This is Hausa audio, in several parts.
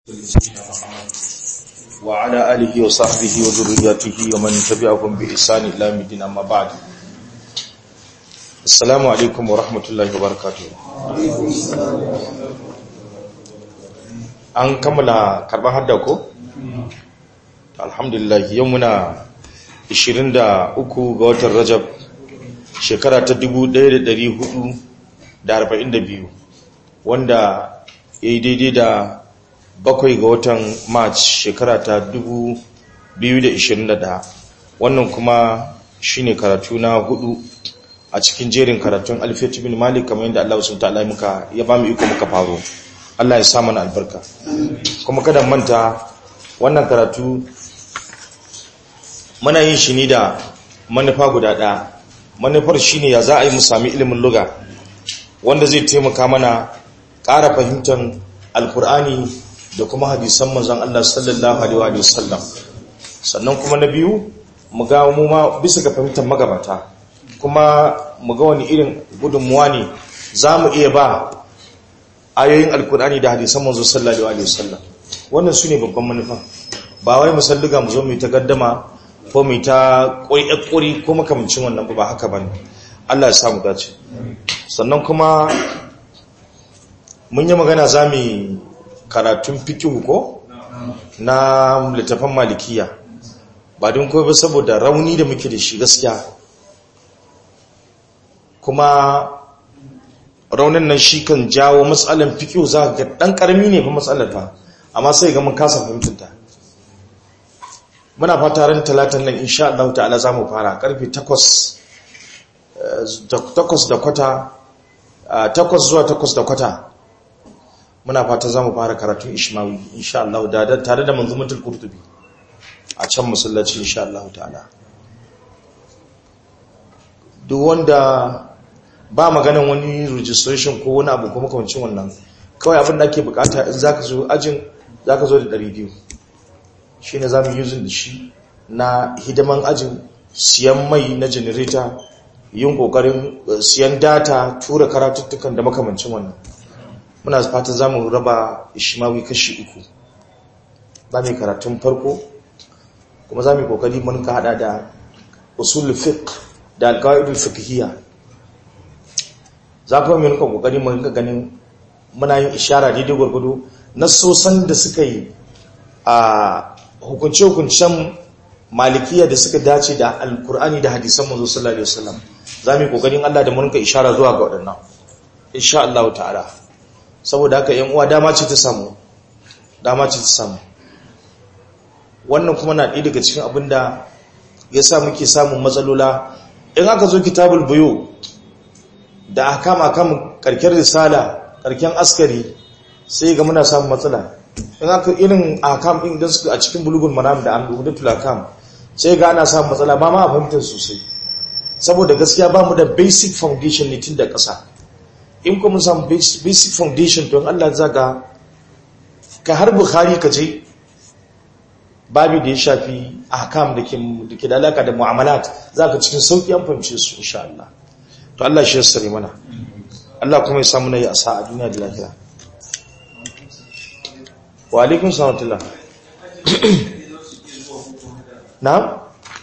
وعلى آله وصحبه وذرياته ومن تبعهم بإحسان إلى يوم الدين أما بعد السلام عليكم ورحمة الله وبركاته an kammala karban hadda ko? alhamdulillah yau muna 23 ga watan rajab shekara ta 1442 wanda ya yi daidai da bakwai ga watan march shekara ta 2021 wannan kuma shine karatu na hudu a cikin jerin karatun alfiyat bin malik kamar yadda Allah sun ta'ala muka ya ba mu iko muka faro Allah ya sa mana albarka kuma kada manta wannan karatu muna yin shi ne da manufa guda ɗaya manufar shine ya za a yi mu sami ilimin luga wanda zai taimaka mana ƙara fahimtar alkur'ani da kuma hadisan manzon Allah sallallahu alaihi wa sallam sannan kuma na biyu mu ga mu ma bisa ga fahimtar magabata kuma mu ga wani irin gudunmuwa ne zamu iya ba ayoyin alkur'ani da hadisan manzon sallallahu alaihi wa sallam wannan sune babban manufa ba wai mu salluga mu zo mu ta gaddama ko mu ta ƙuri ko makamancin wannan ba haka bane Allah ya samu dace sannan kuma mun yi magana zamu karatun fikihu ko na littafin malikiya ba don kawai ba saboda rauni da muke da shi gaskiya kuma raunin nan shi kan jawo matsalan fikihu za ga dan karami ne fa matsalar fa amma sai ga mun kasa fahimtunta muna fata ran talatan nan insha Allah ta'ala za mu fara karfe 8 8 da kwata 8 zuwa 8 da kwata muna fata za mu fara karatun ishmawi insha Allah da tare da manzumatul qurtubi a can musallaci insha Allah ta'ala duk wanda ba maganan wani registration ko wani abu kuma kamancin wannan kawai abin da ake bukata in zaka zo ajin zaka zo da 200 shine zamu using da shi na hidiman ajin siyan mai na generator yin kokarin siyan data tura karatuttukan da makamancin wannan muna fatan za mu raba ishimawi kashi uku za mu yi karatun farko kuma za mu yi kokari mun ka hada da usul fiqh da alqaidul fiqhiyya za kuma mu rinka kokari mun ka ganin muna yin ishara daidai gurgudu nasosan da suka yi a hukunce hukuncen malikiya da suka dace da alkur'ani da hadisan manzo sallallahu alaihi wasallam za mu yi kokarin Allah da mun rinka ishara zuwa ga waɗannan insha Allah ta'ala saboda haka yan uwa dama ce ta samu dama ce ta samu wannan kuma na ɗaya daga cikin abin da ya sa muke samun matsalola in aka zo kitabul buyo da aka kama kan karken risala karken askari sai ga muna samun matsala in aka irin akam din da suka a cikin bulugun manam da an dubu tulakam sai ga ana samun matsala ba ma a fahimtar sosai saboda gaskiya ba mu da basic foundation ne tun da ƙasa in kuma samu basic foundation don Allah zaga ka har bukhari ka je babu da ya shafi ahkam da ke da alaka da mu'amalat zaka cikin sauki an fahimce su insha Allah to Allah shi ya sare mana Allah kuma ya samu nayi asa a duniya da lahira wa alaikum salam na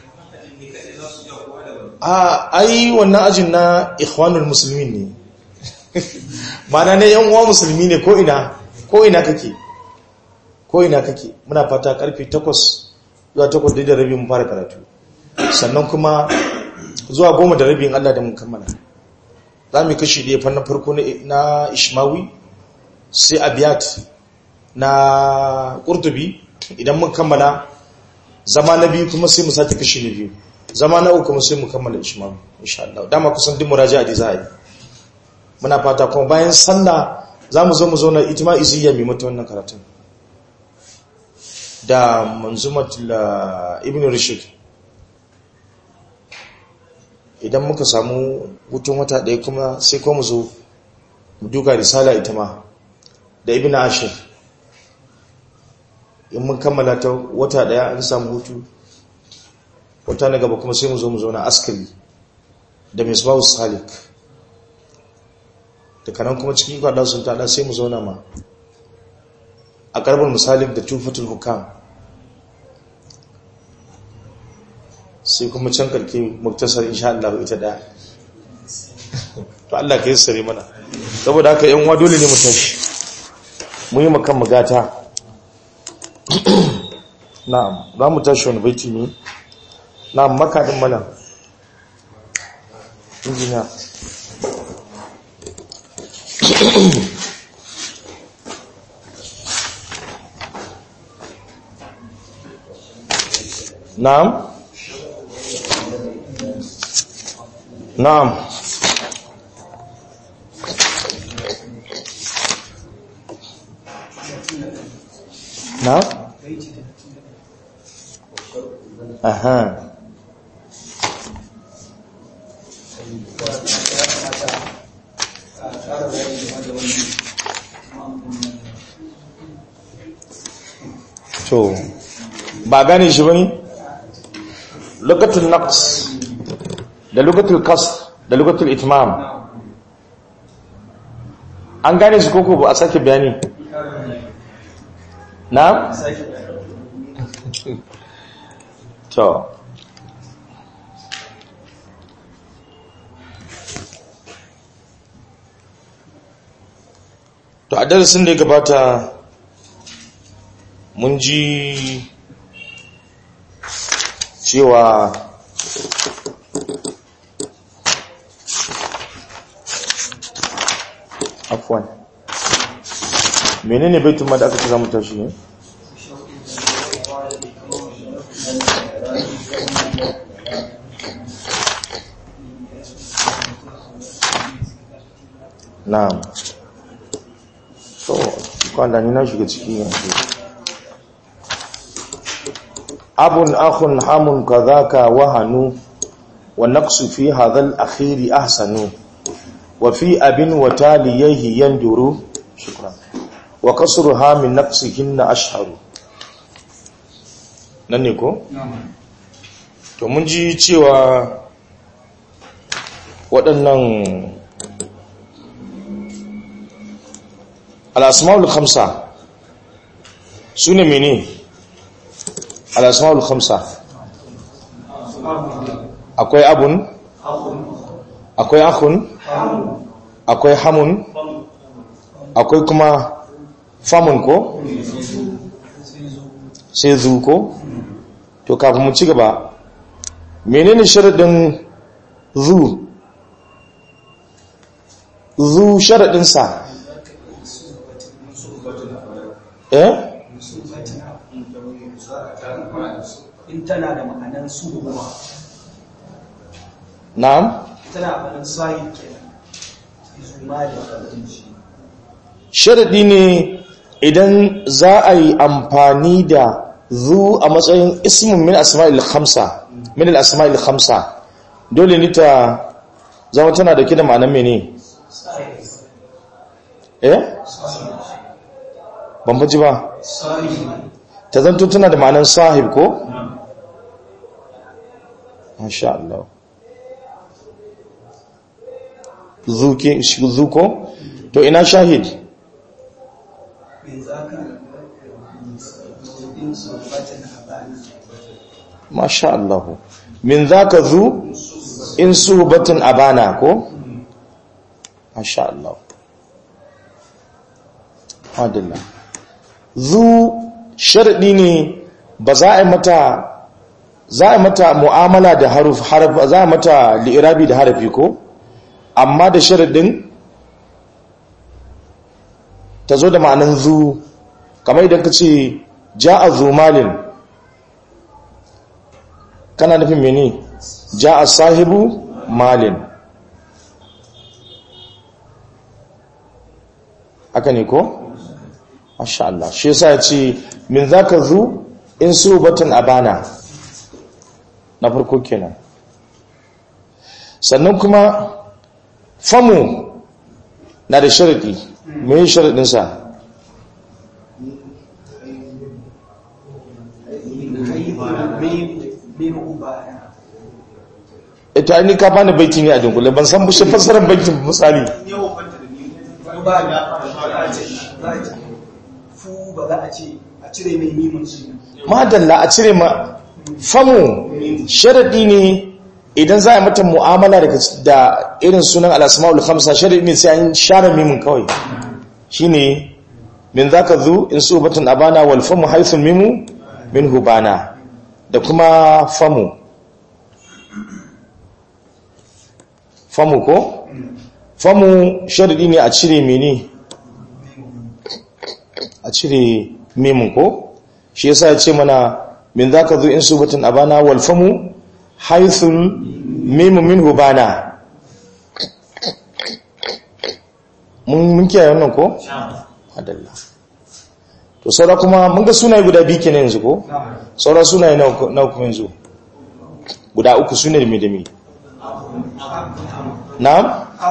a ai wannan ajin na ikhwanul muslimin ne mana ne yan uwa musulmi ne ko ina ko ina kake ko ina kake muna fata karfe 8 zuwa 8 da rabi mun fara karatu sannan kuma zuwa 10 da rabi in Allah da mun kammala za mu kashi da fannin farko na ishmawi sai abiyat na qurtubi idan mun kammala zama na biyu kuma sai mu sake kashi na biyu zama na uku kuma sai mu kammala ishmawi insha Allah dama kusan duk muraja'a da za a yi muna fata kuma bayan sallah za mu zo mu zo na itima iziyya mai mata wannan karatun da manzumatul ibn rashid idan muka samu hutun wata ɗaya kuma sai kuma zo mu duka risala ita ma da ibn ashir in mun kammala ta wata ɗaya an samu hutu wata na gaba kuma sai mu zo mu zo na askari da misbahu salik da kanan kuma cikin kwada sun tada sai mu zauna ma a karbar misalik da tufatul hukam sai kuma can karki muktasar insha Allah ita da to Allah ka yi sare mana saboda haka yan uwa dole ne mu tashi mu yi makan magata na'am za mu tashi wani baiti ne na'am makadin mana injiniya na'am na'am na'am aha to ba gane shi bane lugatul naqs da lugatul qasr da lugatul itmam an gane su koko ba a sake bayani na to to a darasin da ya gabata mun ji cewa afwan menene baitun ma da aka ce zamu tashi ne na'am so kwanda ni na shiga ciki yanzu abun akhun hamun kadhaka wahanu wa naqsu fi hadha al-akhir ahsanu wa fi abin wa taliyhi yanduru shukran wa kasruha min naqsihinna ashharu nan ne ko to mun ji cewa waɗannan al-asmaul khamsa sune menene al'asma'ul khamsa akwai abun akwai akun akwai hamun akwai kuma famun ko sai zu ko to kafin mu ci gaba menene sharadin zu zu sharadinsa eh in tana da ma'anan suhuwa na'am tana ma'anan sahi kenan zuma da abinci sharadi ne idan za a yi amfani da zu a matsayin ismin min asma'il khamsa min al-asma'il khamsa dole ne ta zama tana da kida ma'anan mene eh ban faji ba sahi ta zanto tana da ma'anan sahib ko masha Allah zuke zuko to ina shahid min zaka in subatin abana masha Allah min zaka zu in suhbatin abana ko masha Allah adalla zu sharadi ne ba za a yi mata za a yi mata mu'amala da haruf harf za a yi mata li'irabi da harafi ko amma da sharadin ta zo da ma'anin zu kamar idan ka ce ja'a zu malin kana nufin mene ja'a sahibu malin haka ne ko? Masha Allah shi yasa ya ce min zaka zu in su batun abana na farko kenan sannan kuma famu na da sharadi mai sharadinsa min ubaya ita ni ka bani baiti ne a dunkule ban san bushe fassarar baitin misali ba da fu ba za a ce a cire mai mimun shi madalla a cire ma famu sharadi ne idan za a mata mu'amala daga da irin sunan al-asmaul khamsa sharadi ne sai an share mimun kawai shine min zaka zu in subatan abana wal famu haythul mimu min hubana da kuma famu famu ko famu sharadi ne a cire mene a cire mimun ko shi yasa ya ce mana min zaka zu in subatan abana wal famu haythul mimu min hubana mun mun kiyaye wannan ko adalla to saura kuma mun ga sunaye guda biyu kenan yanzu ko saura sunaye na kuma yanzu guda uku sunaye da me da me na'am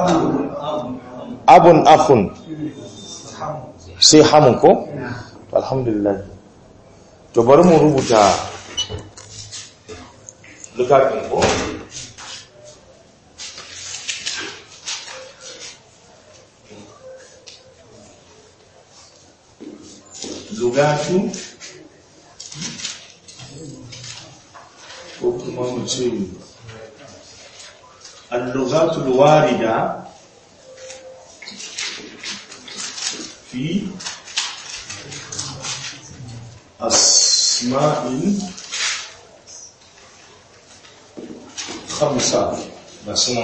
abun akhun sai hamun ko alhamdulillah to bari mu rubuta lukafin ko lugatu ko kuma mu ce اللغات الواردة في أسماء خمسة مثلا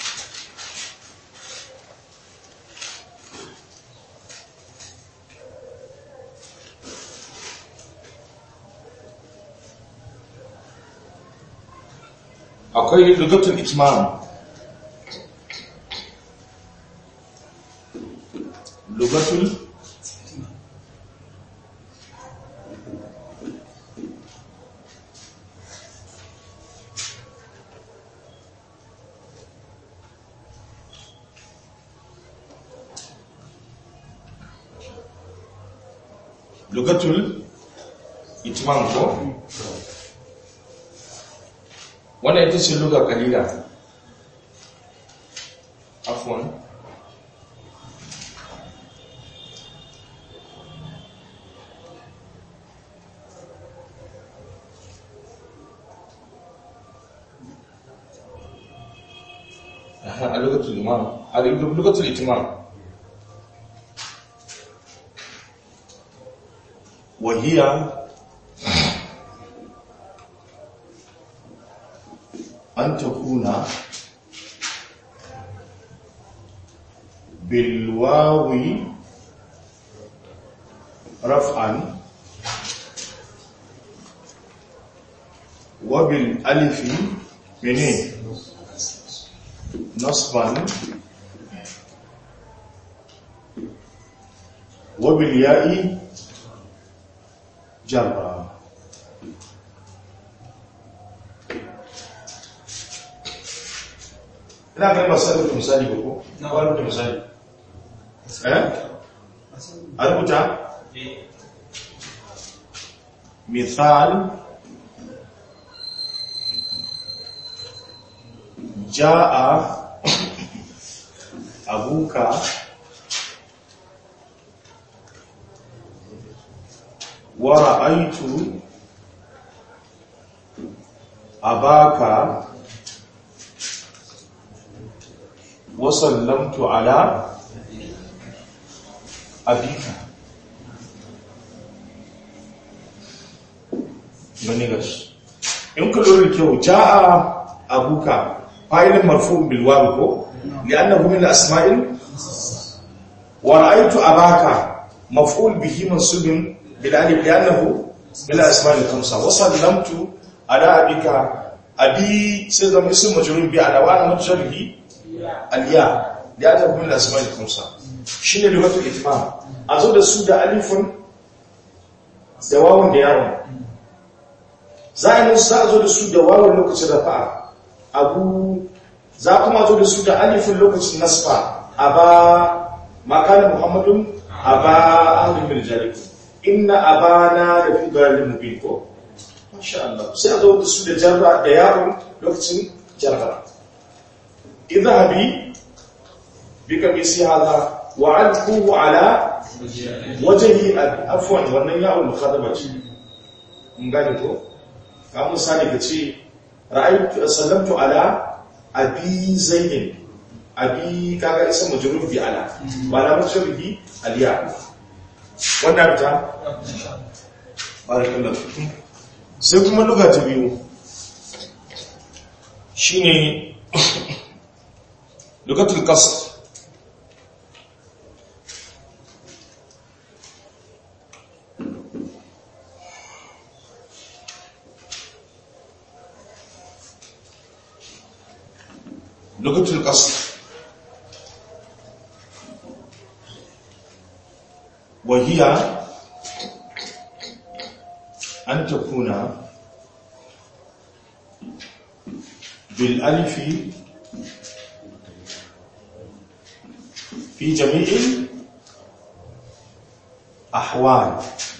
akwai lugatul itmam lugatul lugatul itmam ko wannan ita ce luga kalila afwan a lugatul imam a lugatul itimam وهي أن تكون بالواو رفعا وبالألف منين نصبا وبالياء جرا ina ganin ba sai rubuta misali ba ko na ba rubuta misali eh a rubuta misal ja'a abuka wa ra'aytu abaka وسلمت على أبيك منيغش يمكن لوري كيو جاء أبوك فاعل مرفوع بالواو كو لأنه من الأسماء ورأيت أباك مفعول به منصوب بالالف لأنه من الأسماء الخمسة وسلمت على أبيك أبي سيدنا اسم مجرور بأنا وأنا متشبه aliya da ya tafi min asma'il khamsa shine lugatul itmam a zo da su da alifun da wawun da yawon za a yi za a zo da su da wawun lokacin rafa'a abu za kuma zo da su da alifun lokacin nasfa a ba makanin muhammadun a ba ahlul miljalik inna abana da fi bayanin mubin ko masha Allah sai a zo da su da jarra da yawon lokacin jarra اذهبي بقميص هذا وعلقوه على wajen yi afuwan wannan yawon mukhadaba ce in gane ko ka misali ka ce ra'aytu sallamtu ala abi zaidin abi kaga isa majrur bi ala ba la majrur bi aliya wannan ta barakallahu fikum sai kuma luga ta biyu shine lugatul qasr لغة القصر وهي أن تكون بالألف في جميع الأحوال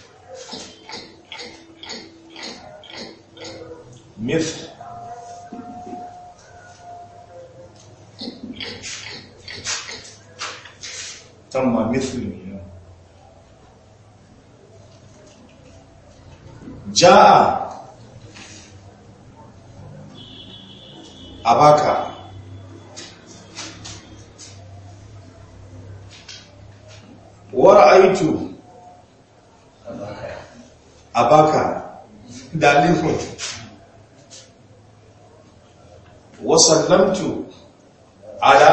مثل تم مثله جاء أباك ورأيت أباك دالف وسلمت على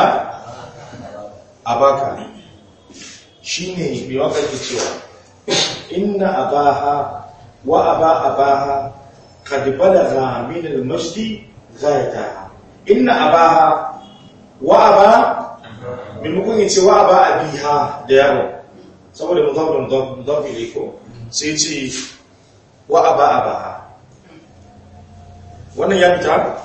أباك shi ne mai waka ke cewa inna abaha wa aba abaha kad balagha min al-majdi ghayataha inna abaha wa aba maimakon ya ce wa aba abiha da yaro saboda mudaf da mudaf ne ko sai ce wa aba abaha wannan ya fita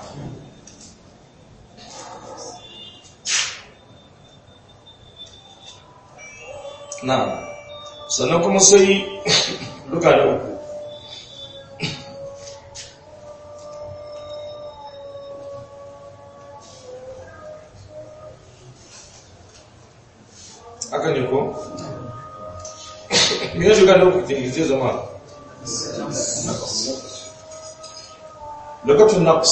na sannan kuma sai duka da uku aka ne ko? me ya shiga da uku zai zama lokacin naqs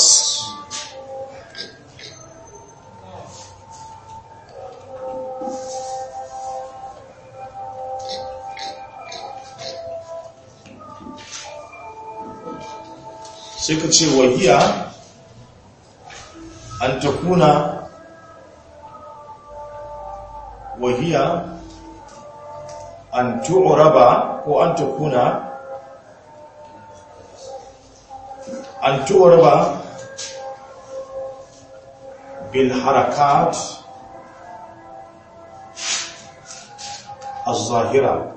sai ka ce wahiya an ta kuna wahiya an tu'raba ko an ta kuna an tu'raba bil harakat الظاهره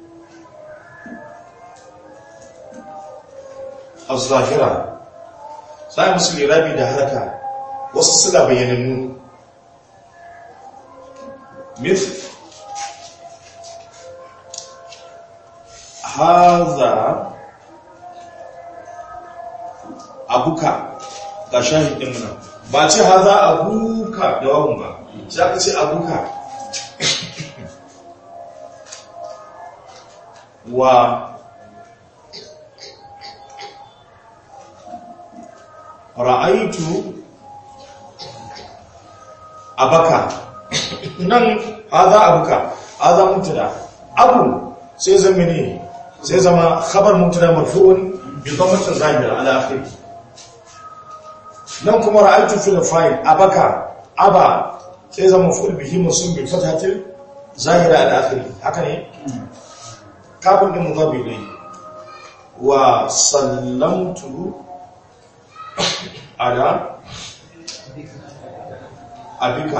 الظاهرة sai musu lirabi da haraka wasu suna bayyanannu myth haza abuka ga shahidin muna ba ce haza abuka da wawun ba sai aka ce abuka wa ra'aitu abaka nan haza abuka haza mutada abu sai zama ne sai zama khabar mutada marfu'un bi dhammatin zahira ala akhir nan kuma ra'aitu fil fa'il abaka aba sai zama maf'ul bihi mansub bi fathatil zahira ala akhir haka ne kafin din mudhabi ilayhi wa sallamtu ala abika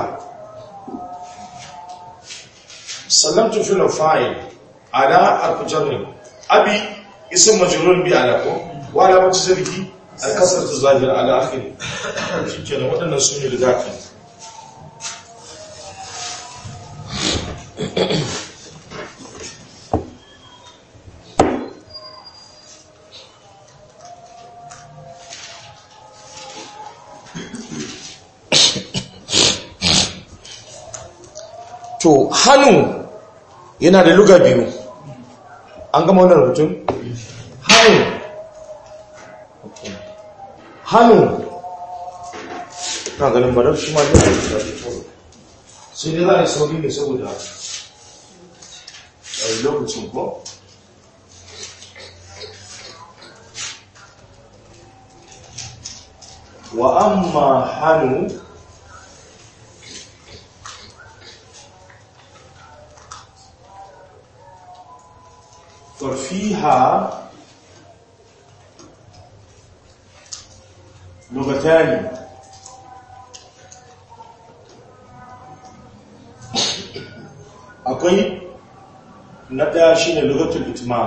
sallamtu fil fa'il ala al-jarr abi ism majrur bi ala ko wa ala wajhi zarhi al-kasratu zahira ala akhir shikenan wadannan sune da zaki to hannu yana da luga biyu an gama wannan rubutun hannu hannu na ganin barar shi ma da sai dai za a yi sauri ne saboda a yi lokacin ko wa amma hannu ففيها لغتان akwai na ɗaya shi ne lugatul itmam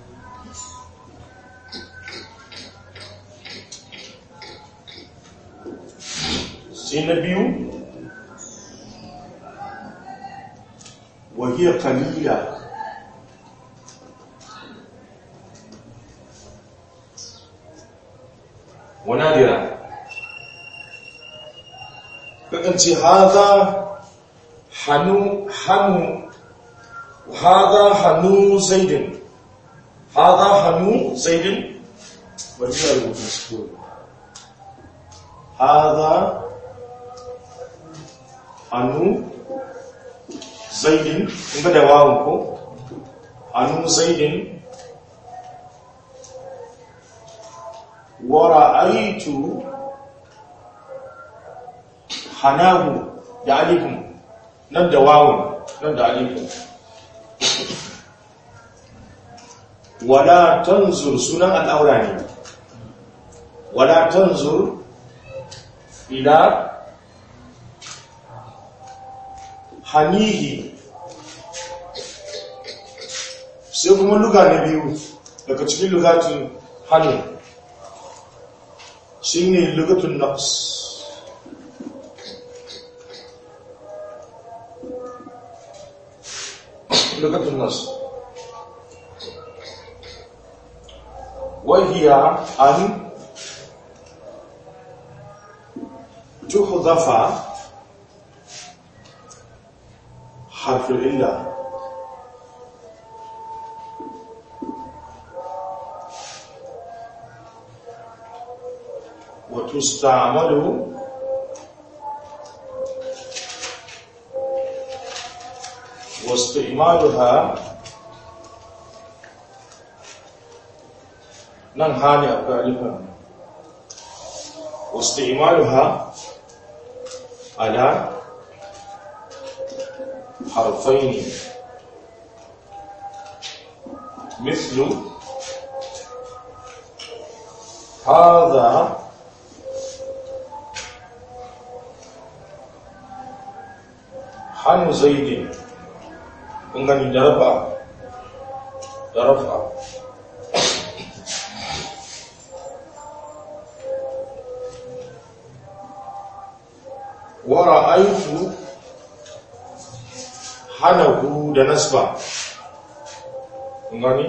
sai na biyu wahiyar kalila ونادرا فأنت هذا حنو حنو وهذا حنو زيد هذا حنو زيد وجاء المسكون هذا حنو زيد بدا واو حنو زيد ورأيت حناه da alifin nan da wawun nan da alifin wala tanzur sunan al'aura ne wala tanzur ila hanihi sai kuma luga na biyu daga cikin lugatun hannu shi ne lugatun nafs lugatun nafs wahiya an tuhdafa harfin illa وتستعمل واستعمالها نن هاني أقالها واستعمالها على حرفين مثل هذا hannu zaidi kun gani da rafa da rafa wara aifu hanahu da nasba kun gani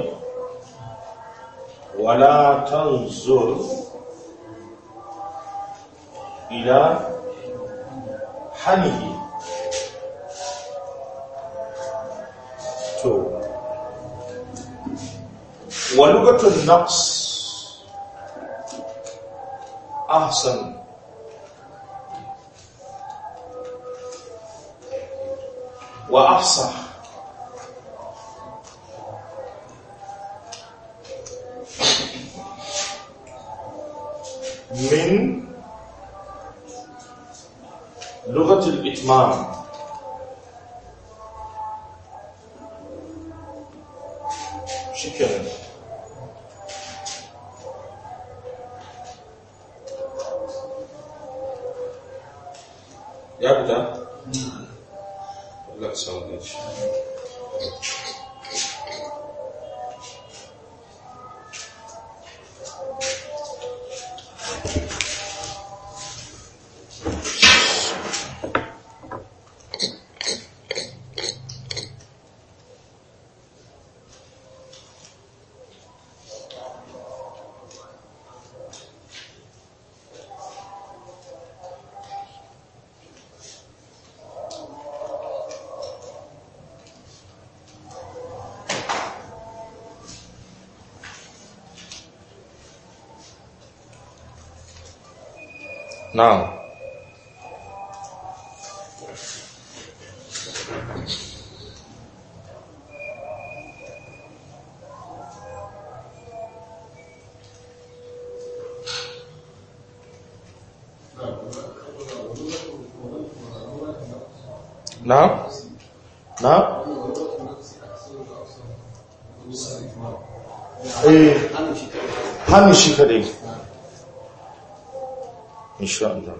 wala tanzur ila hanihi to walugatun naqs ahsan wa afsah من لغة الإتمام شكرا يا بدا لك سوالش na'am na na eh hannu shi kadai insha Allah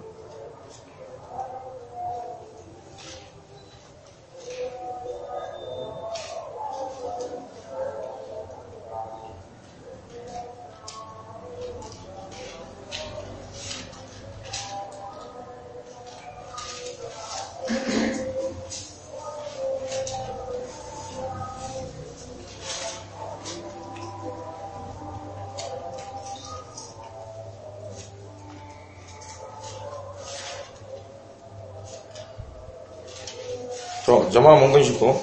to jama'a mun gan shi ko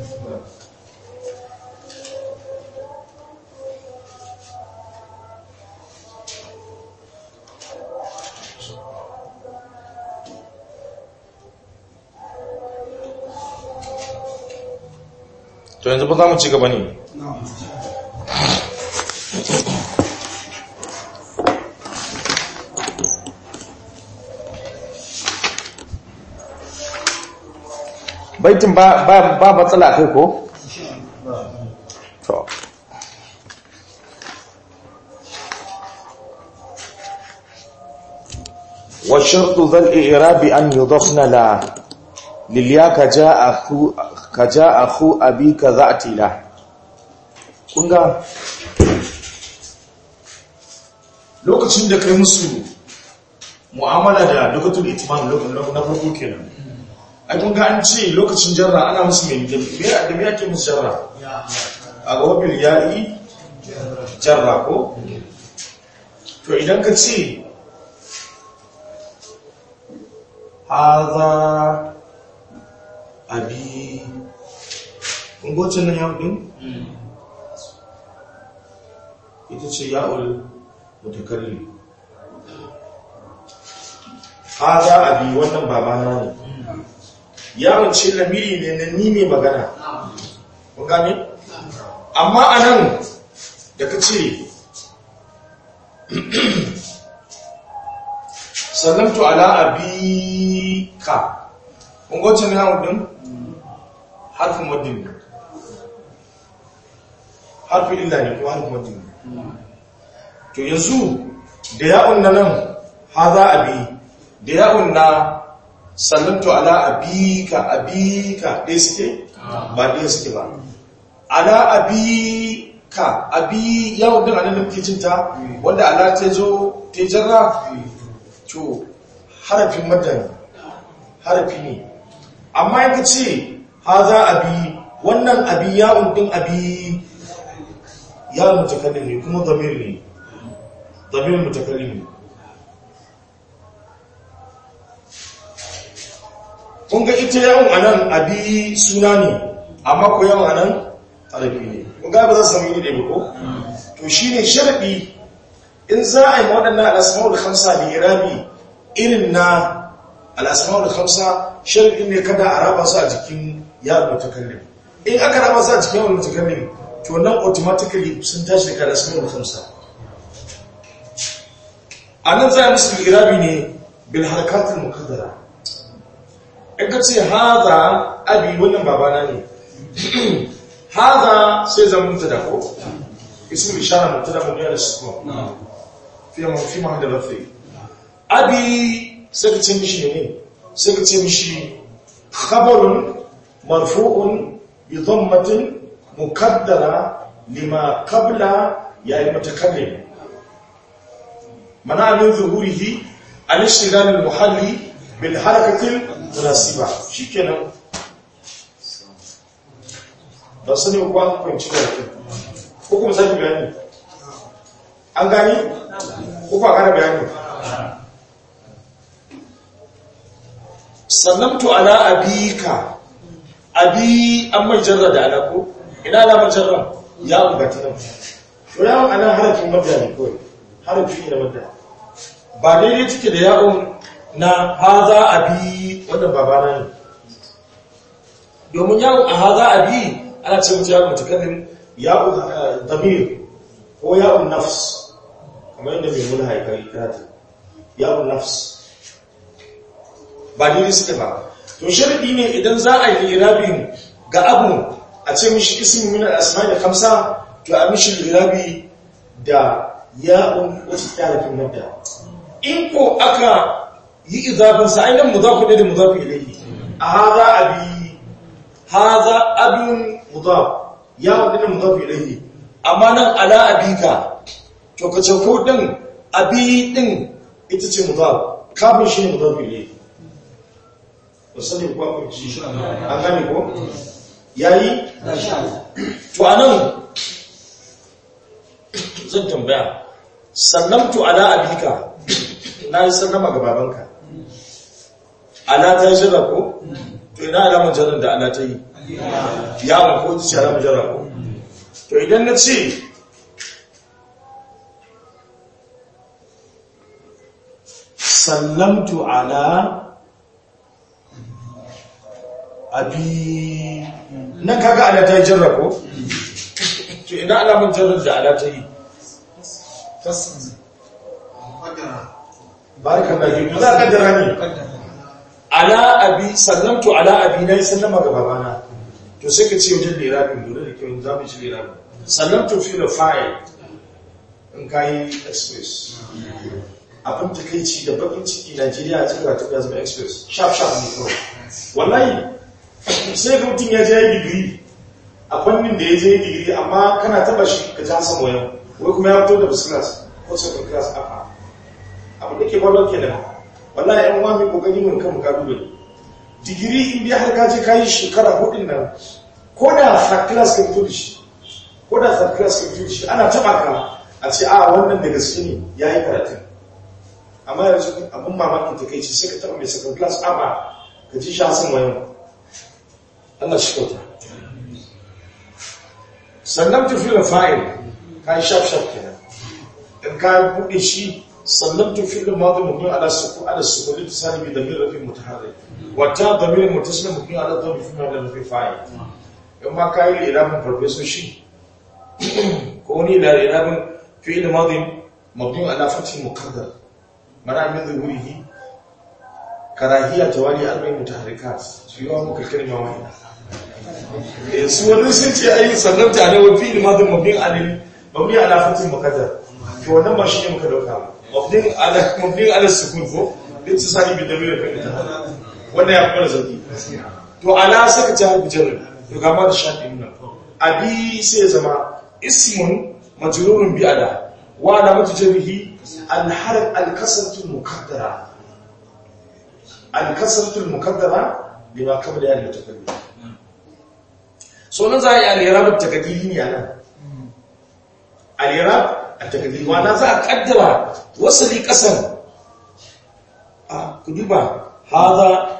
to yanzu ba za mu ci gaba ne baitin ba ba ba matsala kai ko to wa shartu dhal i'rab an yudafna la lil ya ka jaa khu ka jaa khu abika za'ti la kunga lokacin da kai musu mu'amala da lokacin itimam na farko kenan ai kun ga an ce lokacin jarra ana musu mai da me da me ake musu jarra a ga wabil ya'i jarra ko to idan ka ce haza abi kun goce nan yau din ita ce ya'ul mutakallim haza abi wannan babana ne yawon ce lamiri ne na ni mai magana kun gane amma a nan da ka ce sallamtu ala abika kun gwacin ne yawon din harfin waddin ne harfin illa ne ko harfin waddin ne to yanzu da yawon na nan haza abi da yawon na sallamtu ala abika abika ɗaya suke ba ɗaya suke ba ala abika abi yawon din anan da muke cinta wanda ala ta zo ta jarra to harafin madani harafi ne amma yanka ce ha za abi wannan abi yawon din abi yawon mutakallim ne kuma zamir ne zamir mutakallim ne kun ga ita yawon anan abi suna ne amma ko yawon anan harafi ne kun ga ba za su samu yi ɗaya ko to shi ne sharaɗi in za a yi waɗannan al'asma'ul hamsa da irabi irin na al'asma'ul hamsa sharaɗi ne kada a raba su a jikin yawon mutakallim in aka raba su a jikin yawon mutakallim to nan automatically sun tashi daga al'asma'ul hamsa a nan za a musu irabi ne bil harkatul mukaddara in ka ce haza abi wannan babana ne haza sai zama mutu da ko isim ishara mutu da mutu da suko fi ma fi ma da rafi abi sai ka ce mishi ne sai ka ce mishi khabarun marfu'un bi dhammatin mukaddara lima qabla ya yi mutakallim mana min zuhurihi al-ishtighal al-muhalli bil harakatil munasiba shikenan ba sani ko an kwanci da yake ko kuma sake bayani an gani ko ba kara bayani sannamtu ala abika abi an mai jarra da ala ko ina alamar jarra ya ungata nan to yawon ana harafin madda ne kawai harafi ne na madda ba daidai take da yawon na haza abi wannan babana ne domin yawon a haza abi ana ce mutu yawon mutakallim yawon damir ko yawon nafs kamar yadda mai mula haikari karatu yawon nafs ba daidai suka ba to sharadi ne idan za a yi irabin ga abu a ce mishi ismi min al-asma da kamsa to a mishi irabi da ya'un wacce ta harfin madda in ko aka yi izafin sa ainihin muzafu ne da muzafu ilayhi a haza abi haza abin muzaf ya'un din muzafu ilayhi amma nan ala abika to ka ce ko din abi din ita ce muzaf kafin shi ne muzafu ilayhi wasannin kuwa kunci an gane ko yayi to anan zan tambaya sannamtu ala abika na yi sannama ga babanka ala ta yi jira ko to ina alamun jarar da ala ta yi ya ma ko ta ce alamun jira ko to idan na ce sallamtu ala abi nan kaga ala ta yi jarra ko to ina alamun jarrar da ala ta yi barakan da ke za ka dara ne ala abi sallamtu ala abi na yi sallama ga babana to sai ka ce wajen lirabin lura da kyau za mu ci lirabin sallamtu fi da fa'il in ka yi express abin takaici da bakin ciki najeriya a cikin ratu ya zama express sharp sharp ne kawai wallahi sai ga mutum ya je ya digiri a fannin da ya je digiri amma kana taba shi ka ji hasan wayan wai kuma ya fito da first class ko second class aka abu da ke kwallon ke nan wallahi yan wani kokari mun kan kalubale digiri in dai har ka je ka yi shekara hudun nan ko da third class ka fito da shi ko da third class ka fito da shi ana taba ka a ce a wannan da gaske ne ya yi karatun amma yanzu abin mamakin ta kai ce sai ka taba mai second class aba ka ji shi hasan wayan Allah shi kyauta sannan tafiyar fa'il ka yi shaf-shaf kenan in ka buɗe shi sannan tafiyar mazu mutum ala suku ala suku da salibi da min rafi mutaharri wata da min mutasila mutum ala da mafi da rafi fa'il in ma ka yi irabin farfesoshi ko wani irabin fi'il mazu mutum ala fatih mukaddar mana min zuhurihi karahiyya tawali arba'in mutaharrikat su yi wa muka kalma wahida su wani sun ce ayi sannan ta ne wafi limadin mabin alil mabni ala fatin mukaddar to wannan ba shi ne muka dauka mabnin ala mabnin ala sukun ko din su sani bi dalilin fa ita wannan ya fara zaki to ala saka ta harbi jarri to ga ma da shafi nan abi sai zama ismun majrurun bi ala wa ala mutajarrihi al harf al kasratu muqaddara al kasratu muqaddara lima qabla ya mutakallim so nan za a yi alirab takadiri ne a nan alirab a takadiri wana za a kaddara wasali kasan a kuduba haza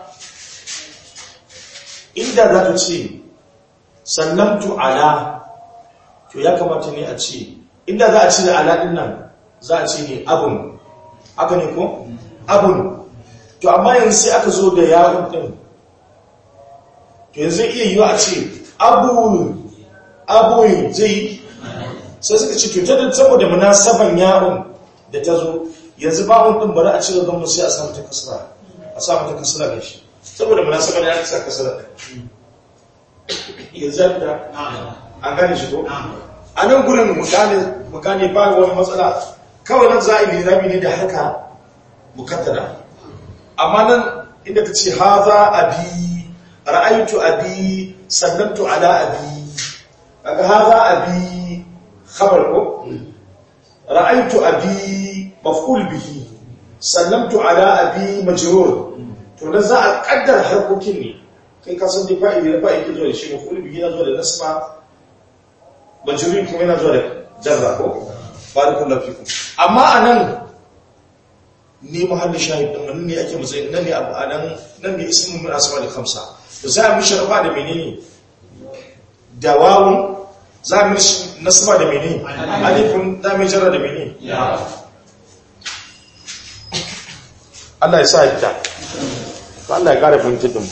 inda za ta ce sannamtu ala to ya kamata ne a ce inda za a ce da ala din nan za a ce ne abun aka ne ko abun to amma yanzu sai aka zo da yawon din to yanzu iya yiwa a ce abu abuyin zai sai suka ce cutar da saboda munasaban yaron da ta zo yanzu bawon din bari a cire don sai a samu ta kasara a samu ta kasara da shi saboda munasaban ya kasa kasara da yanzu da an gane shi to a nan gurin mu gane ba wani matsala kawai nan za a yi lirabi ne da haka mukaddara amma nan inda ta ce haza abi ra'aytu abi sallamtu ala abi kaga hadha abi khabar ko ra'aytu abi maf'ul bihi sallamtu ala abi majrur to nan za a kaddar harkokin ne kai ka san dai fa'ili da fa'ili zo da shi maf'ul bihi na zo da nasba majrur kuma yana zo da jarra ko barakallahu fikum amma anan ni mahallin shahid din nan ne ake matsayin nan ne abu anan nan ne ismun min asma'il khamsa to za a mishi rafa da menene da wawun za a mishi nasaba da menene alifun za a mishi jarra da menene Allah ya sa ita to Allah ya kara fahimtar da mu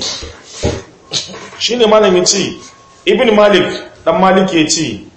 shine malamin ce ibn malik dan malik ya ce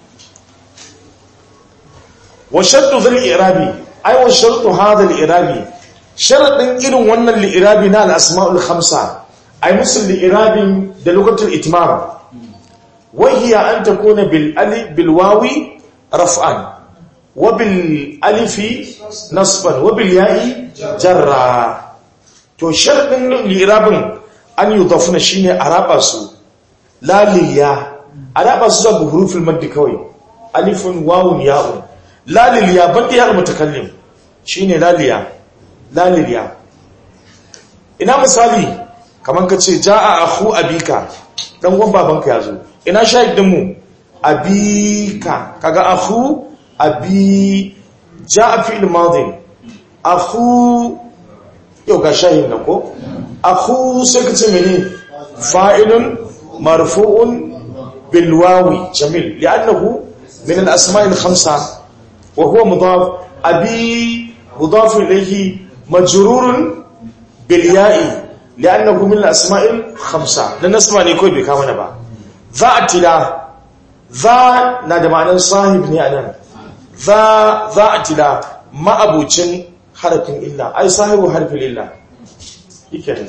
wa shartu zal irabi ay wa shartu hadha al irabi sharadin irin wannan li irabi na al asmaul khamsa ay musul li irabin da lugatul itmam wa hiya an takuna bil alif bil wawi raf'an wa bil alifi nasban wa bil ya'i jarra to sharadin li irabin an yudafna shine araba su laliya araba su zuwa huruful maddi kawai alifun wawun ya'un laliliya banda ya mutakallim shine laliya laliliya ina misali kaman kace jaa akhu abika dan gwan babanka yazo ina shahidin mu abika kaga akhu abi jaa fi'l madin akhu yau ga shahid na ko akhu sai kace mene fa'ilun marfu'un bil wawi jamil li'annahu min al asma'il khamsa وهو مضاف أبي مضاف إليه مجرور بالياء لأنه من الأسماء الخمسة لن نسمع نيكوي بكامنا با ذا اعتلاء ذا نادى معنى صاحب نعلم ذا ذا اعتلاء ما أبو جن حرف إلا أي صاحب حرف إلا يكره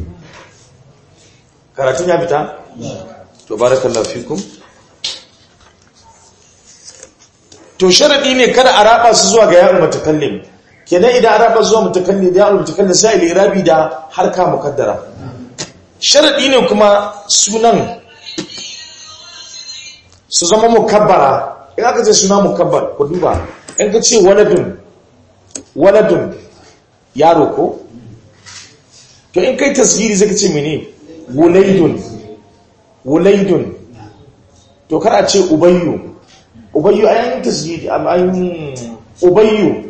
karatun ya fita? to barakallahu fikum to sharadi ne kada a raba su zuwa ga ya'ul mutakallim kenan idan a raba zuwa mutakallim da ya'ul mutakallim sai al-irabi da harka mukaddara sharadi ne kuma sunan su zama mukabbara in aka ce suna mukabbar ku duba in ka ce waladun waladun yaro ko to in kai tasgiri zai ka ce mene wulaidun wulaidun to kar a ce ubayyu ubayyu a yayin tasjidi ayin ubayyu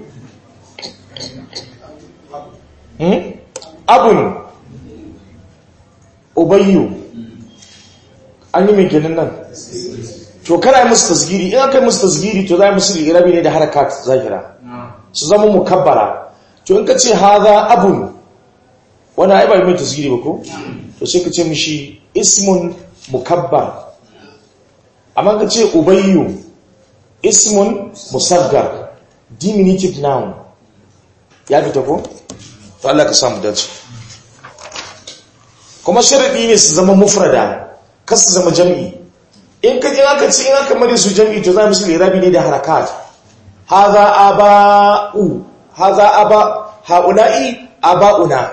abun ubayyu an yi mai kenan nan to kana yi musu tasgiri in aka yi musu tasgiri to za yi musu ligirabi ne da harakat zahira su zama mukabbara to in ka ce haza abun wani aibar mai tasgiri ba ko to sai ka ce mishi ismun mukabbar amma ka ce ubayyu ismun musaggar diminutive noun ya fita ko? to Allah ka samu dace kuma sharadi ne su zama mufrada kar su zama jam'i in ka jin aka ce in aka mare su jam'i to za mu su lirabi ne da harakat haza aba'u haza aba haula'i aba'una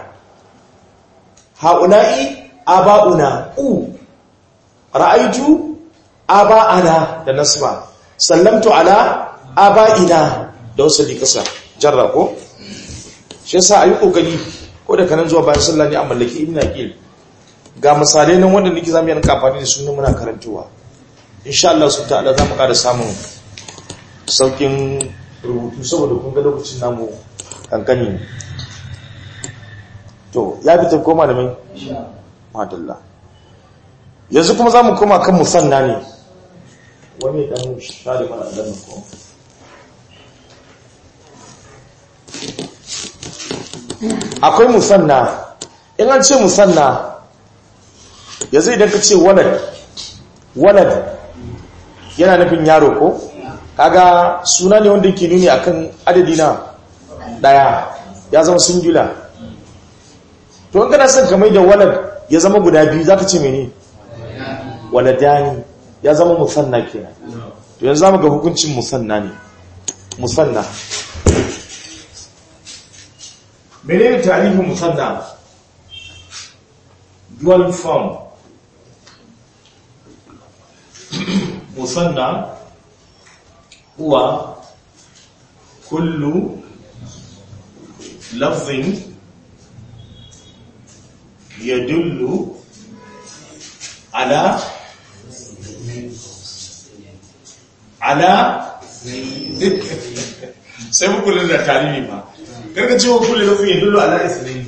haula'i aba'una u ra'aitu aba'ana da nasba sallamtu ala aba'ina da wasu kasa jarra ko shi yasa ayi kokari ko da kanan zuwa bayan sallah ne a mallaki ibn aqil ga misalai nan wanda nake zamu yi amfani da su ne muna karantawa insha Allah subhanahu ta'ala zamu ƙara samun saukin rubutu saboda kun ga lokacin namu kankani to ya fita koma da mai madalla yanzu kuma zamu koma kan musanna ne wani dan share mana dan ko akwai musanna in an ce musanna yanzu idan ka ce walad walad yana nufin yaro ko kaga suna ne wanda yake nuni akan adadi na daya ya zama singular to in kana son ka mai da walad ya zama guda biyu zaka ce mene waladani ya zama musanna kenan to yanzu zamu ga hukuncin musanna ne musanna menene tarihin musanna dual form musanna huwa kullu lafzin yadullu ala ala sai mukullin da tarihi ba karka cewa kullu lafzin yadullu ala isnaini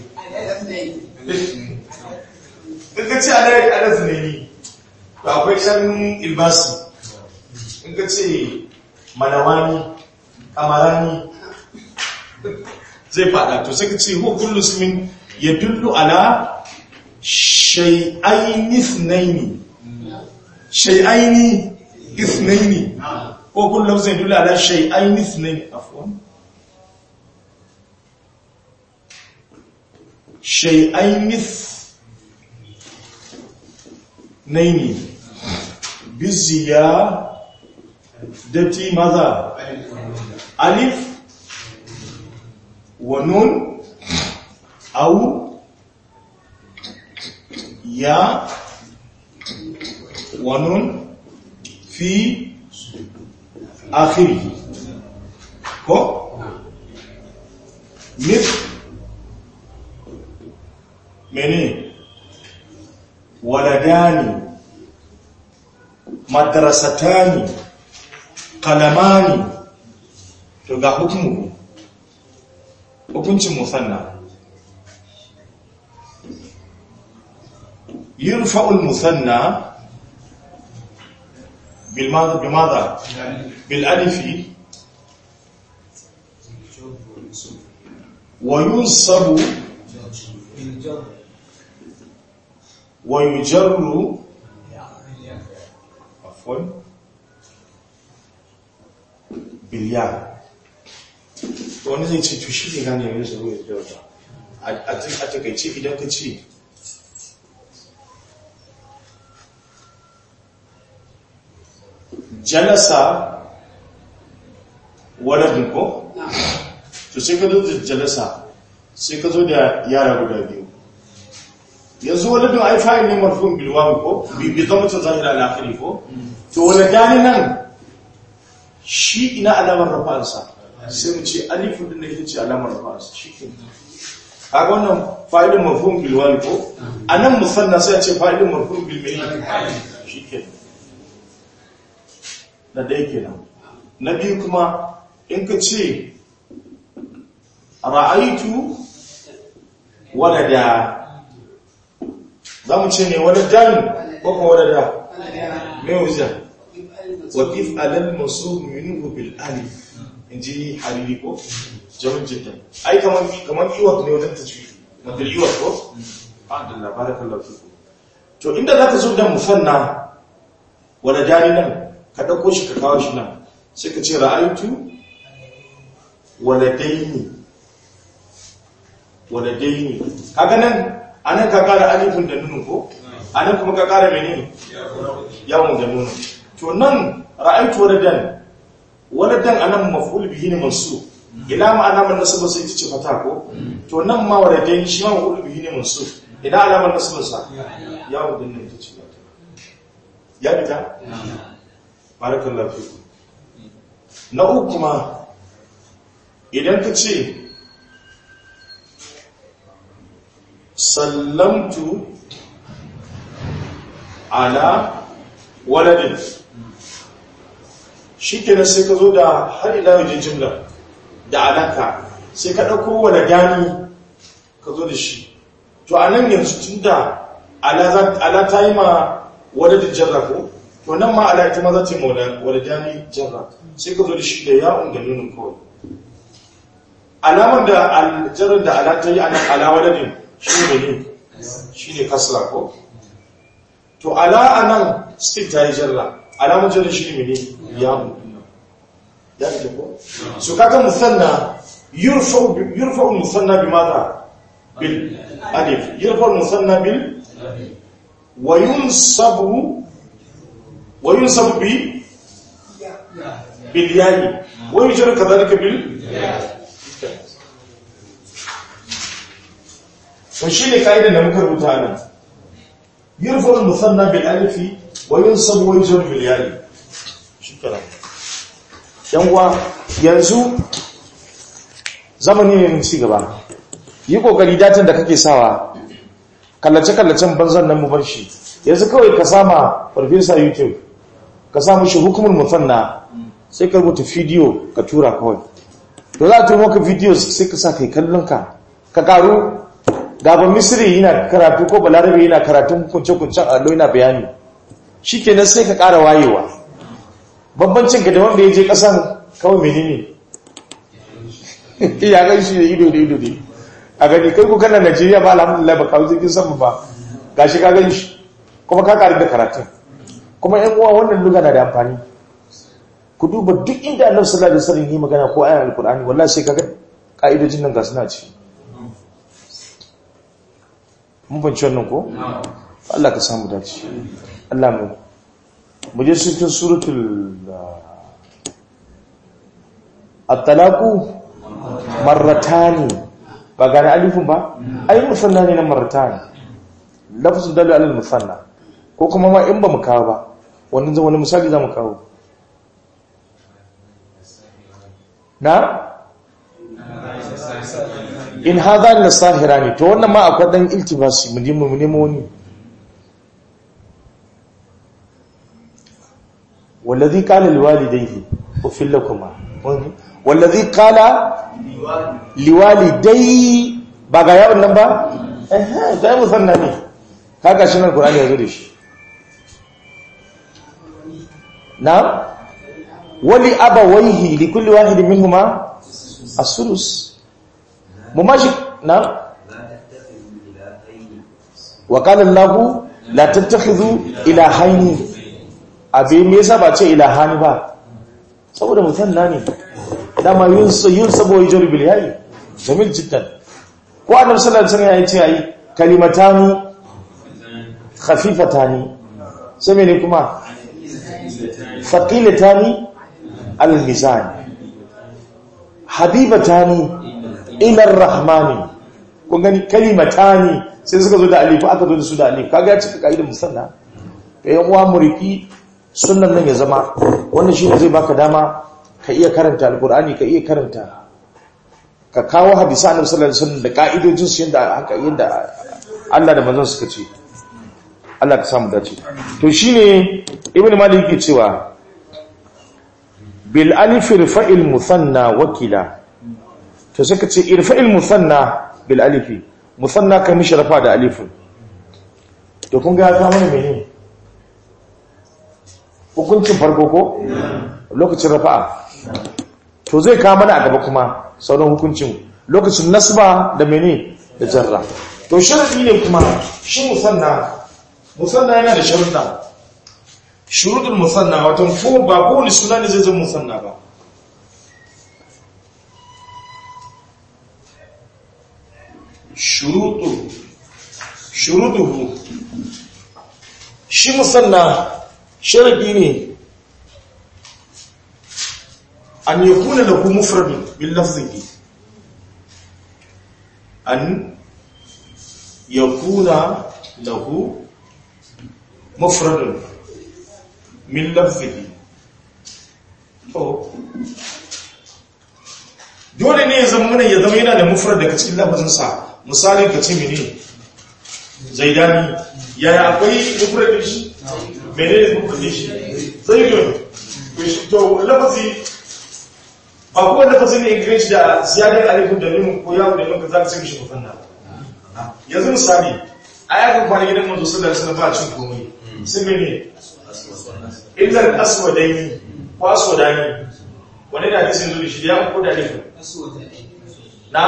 karka ce ala ala isnaini to akwai shan ilbasi in ka ce manawani kamarani zai fada to sai ka ce huwa kullu ismin yadullu ala shay'aini ithnaini shay'aini ithnaini ko kullu lafzin yadullu ala shay'aini ithnaini afwan shay'aini ithnaini biziyadati madha alif ونون أو يا ونون في آخره هو مثل مني ولدان مدرستان قلمان تبقى حكمه hukuncin musanna yurfa'ul musanna bil madha bi madha bil alifi wa yunsabu wa yujarru afwan bil ya wani zai ce to shi ne gane mai zaro ya dauta a takaice idan ka ce jalasa waladin ko? to sai ka zo da jalasa sai ka zo da yara guda biyu yanzu waladin ai fa'in ne marfin bilwami ko? bi zama ta zahira al'akari ko? to waladani nan shi ina alamar rafansa sai mu ce alifun din da ita ce alamar fas shike kaga wannan fa'idin mafhum bil wali ko anan musanna sai a ce fa'idin mafhum bil mai shike da dai kenan na biyu kuma in ka ce ra'aitu walada za mu ce ne waladan ko kuma walada me wuza wa kif alal masub minhu bil alif in ji hariri ko jamin jiddan ai kamar kamar iwak ne wajen tajwid madal iwak ko alhamdulillah barakallahu fiku to inda zaka zo da musanna wala dani nan ka dauko shi ka kawo shi nan sai ka ce ra'aytu waladaini waladaini kaga nan anan ka kara alifin da nunu ko anan kuma ka kara menene yawon da nunu to nan ra'aytu waladan waladan anan maf'ul bihi ne mansub ila ma'ana man nasaba sai ta ce fata ko to nan ma waladan shi ma maf'ul bihi ne mansub ila alamar nasaba sa ya wadin ne ta ce fata ya bita barakallahu fiku na uku kuma idan ka ce sallamtu ala waladin shi kenan sai ka zo da har ila wajen jimla da alaka sai ka ɗauko wani gani ka zo da shi to a nan yanzu tun da ala ta yi ma wadadin jarra ko to nan ma ala ita ma za ta yi ma wani gani jarra sai ka zo da shi da ya'un da nunin kawai alamar da aljarar da ala ta yi a nan ala wadadin shi ne ne shi ne kasra ko to ala a nan still ta yi jarra alamar jarra shi ne ne yawon ya fi ko so kaga musanna yurfa musanna bi mata bil alif yurfa musanna bil wa yunsabu wa yunsabu bi bil yayi wa yujra kadhalika bil to shine kaidan da muka rubuta nan yurfa musanna bil alif wa yunsabu wa yujra bil yayi shukran uwa yanzu zamani ne mun ci gaba yi kokari datin da kake sawa kallace-kallacen banzan nan mu bar shi yanzu kawai ka sama farfesa youtube ka samu shi hukumar musanna sai ka rubuta video ka tura kawai to za a turo maka video sai ka sa kai kallon ka ka karu gaban misiri yana karatu ko balarabe yana karatun kunce-kuncen allo yana bayani shi kenan sai ka kara wayewa bambancin ka da wanda ya je kasan kawai menene ya gan shi da ido da ido ne a gani kai ku kana Najeriya ba alhamdulillah ba kawo jirgin sama ba gashi ka gan shi kuma ka karu da karatun kuma yan uwa wannan luga na da amfani ku duba duk inda annabi sallallahu alaihi wasallam yi magana ko ayan alqur'ani wallahi sai kaga ka'idojin nan ga suna ci mun banci wannan ko Allah ka samu dace Allah mu mu je cikin suratul at-talaqu marratani ba gane alifin ba ayi musanna ne na marratani lafzul dalu alal musanna ko kuma ma in ba mu kawo ba wannan zan wani misali za mu kawo na in hadha la sahirani to wannan ma akwai dan iltibasi mu nemo mu nemo ni wallazi qala liwalidayhi ufil lakuma wallazi qala liwalidayhi ba ga yawon nan ba eh da musanna ne kaga shi nan qur'ani yazo da shi na wali abawaihi likulli wahidin minhuma as-sulus mumashi na wa qala allah la tattakhidhu ilahayn abi me yasa ba ce ilahani ba saboda mutanna ne dama yunsa yunsa boy jari bil yayi jamil jiddan ko annabi sallallahu alaihi wasallam ya ce ayi kalimatani khafifatani sai mene kuma faqilatani al-mizan habibatani ila ar-rahmani kun gani kalimatani sai suka zo da alif aka zo da su da alif kaga ya cika kaidar musanna to yan uwa muriki sunnan nan ya zama wannan shine zai baka dama ka iya karanta alqur'ani ka iya karanta ka kawo hadisi annabi sallallahu alaihi wasallam da kaidojin su yanda haka yanda Allah da manzon suka ce Allah ka samu dace to shine ibnu malik yake cewa bil alif irfa'il musanna wakila to sai ka ce irfa'il musanna bil alif musanna kan mishi rafa da alif to kun ga ka mana menene hukuncin farko ko lokacin rafa'a to zai ka mana a gaba kuma sauran hukuncin lokacin nasba da menene da jarra to sharadi ne kuma shi musanna musanna yana da sharuɗa shuruɗul musanna wato ko ba kowane suna ne zai zama musanna ba shuruɗu shuruɗuhu shi musanna sharaɗi ne an yi kuna da ku mufradin bin lafzihi an ya kuna da ku mufradin min lafzihi to dole ne ya zama mana ya zama yana da mufrad daga cikin lafazinsa misali ka ce mene zaidani yaya akwai mufradin shi mene ne mufradin shi zaidun to lafazi ba kowa lafazi ne ingilishi da ziyadar alifin da limin ko yawon da limin za ka ce mishi mufanna yanzu misali a yakan kwana gidan mazo sallar suna ba cin komai sai mene illar aswadaini ko aswadani wani da hadisin zuri shi ya ko da alifin na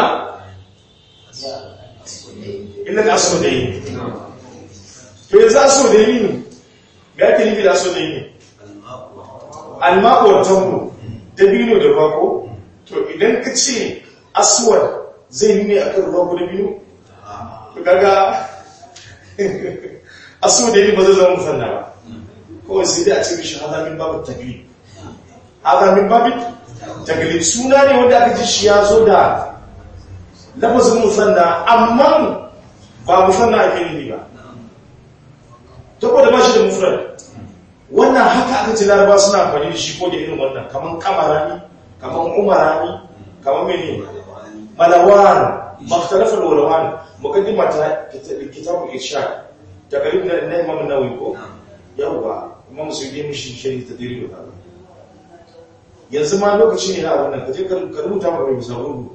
illar aswadaini to yanzu aswadaini ne ga yake nufi da aswadaini alma'uwar tango dabino da bako to idan ka ce aswad zai nune a kan ruwa ko dabino to kaga aswadaini ba zai zama musanna ba kawai sai dai a ce mishi hazamin babu taglib hazamin babu taglib suna ne wanda aka ji shi ya zo da lafazin musanna amma ba musanna ake nufi ba saboda ba shi da mufrad wannan haka aka ce laraba suna amfani da shi ko da irin wannan kaman kamarani kaman umarani kaman mene malawan makhtalafal walawan muqaddima ta kitabul irshad daga ibn na imam nawawi ko yawa imam suyuti mishi shari tadrib da yanzu ma lokaci ne na wannan kaje ka rubuta maka mai misali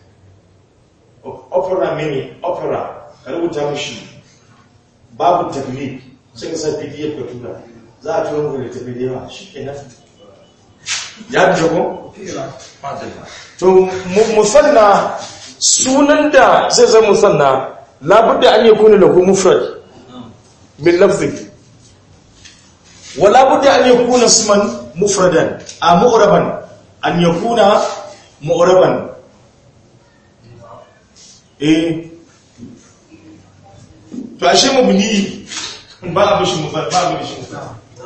opera mini opera ka rubuta mishi babu taklif sai ka sa pdf ka tura za a tura muku da tafi da yawa shi ke nan ya fi ko? to mu- musanna sunan da zai zai musanna labudda an yi kuna lahu mufrad min lafzi wa labudda an yi kuna suman mufradan a mu'raban an yi kuna mu'raban eh to ashe mabni ba a bishi mufrad ba a bishi mufrad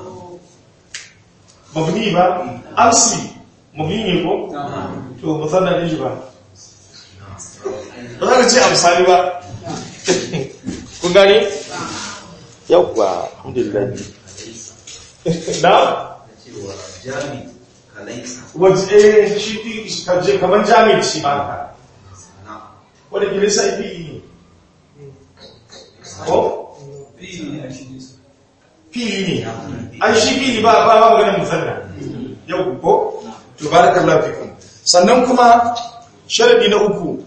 mabni ba amsi mabni ne ko to musanna ne shi ba ba za ka ce amsali ba kun gane yawwa alhamdulillah na cewa jami kalaisa waje shi fi kaje kamar jami'i shi ba ka na wadda gile sa ifi ne ko Fili ne a shi ne. fili ne an shi fili ba ba ba maganin musanna yau ko to barakallahu fikum sannan kuma sharadi na uku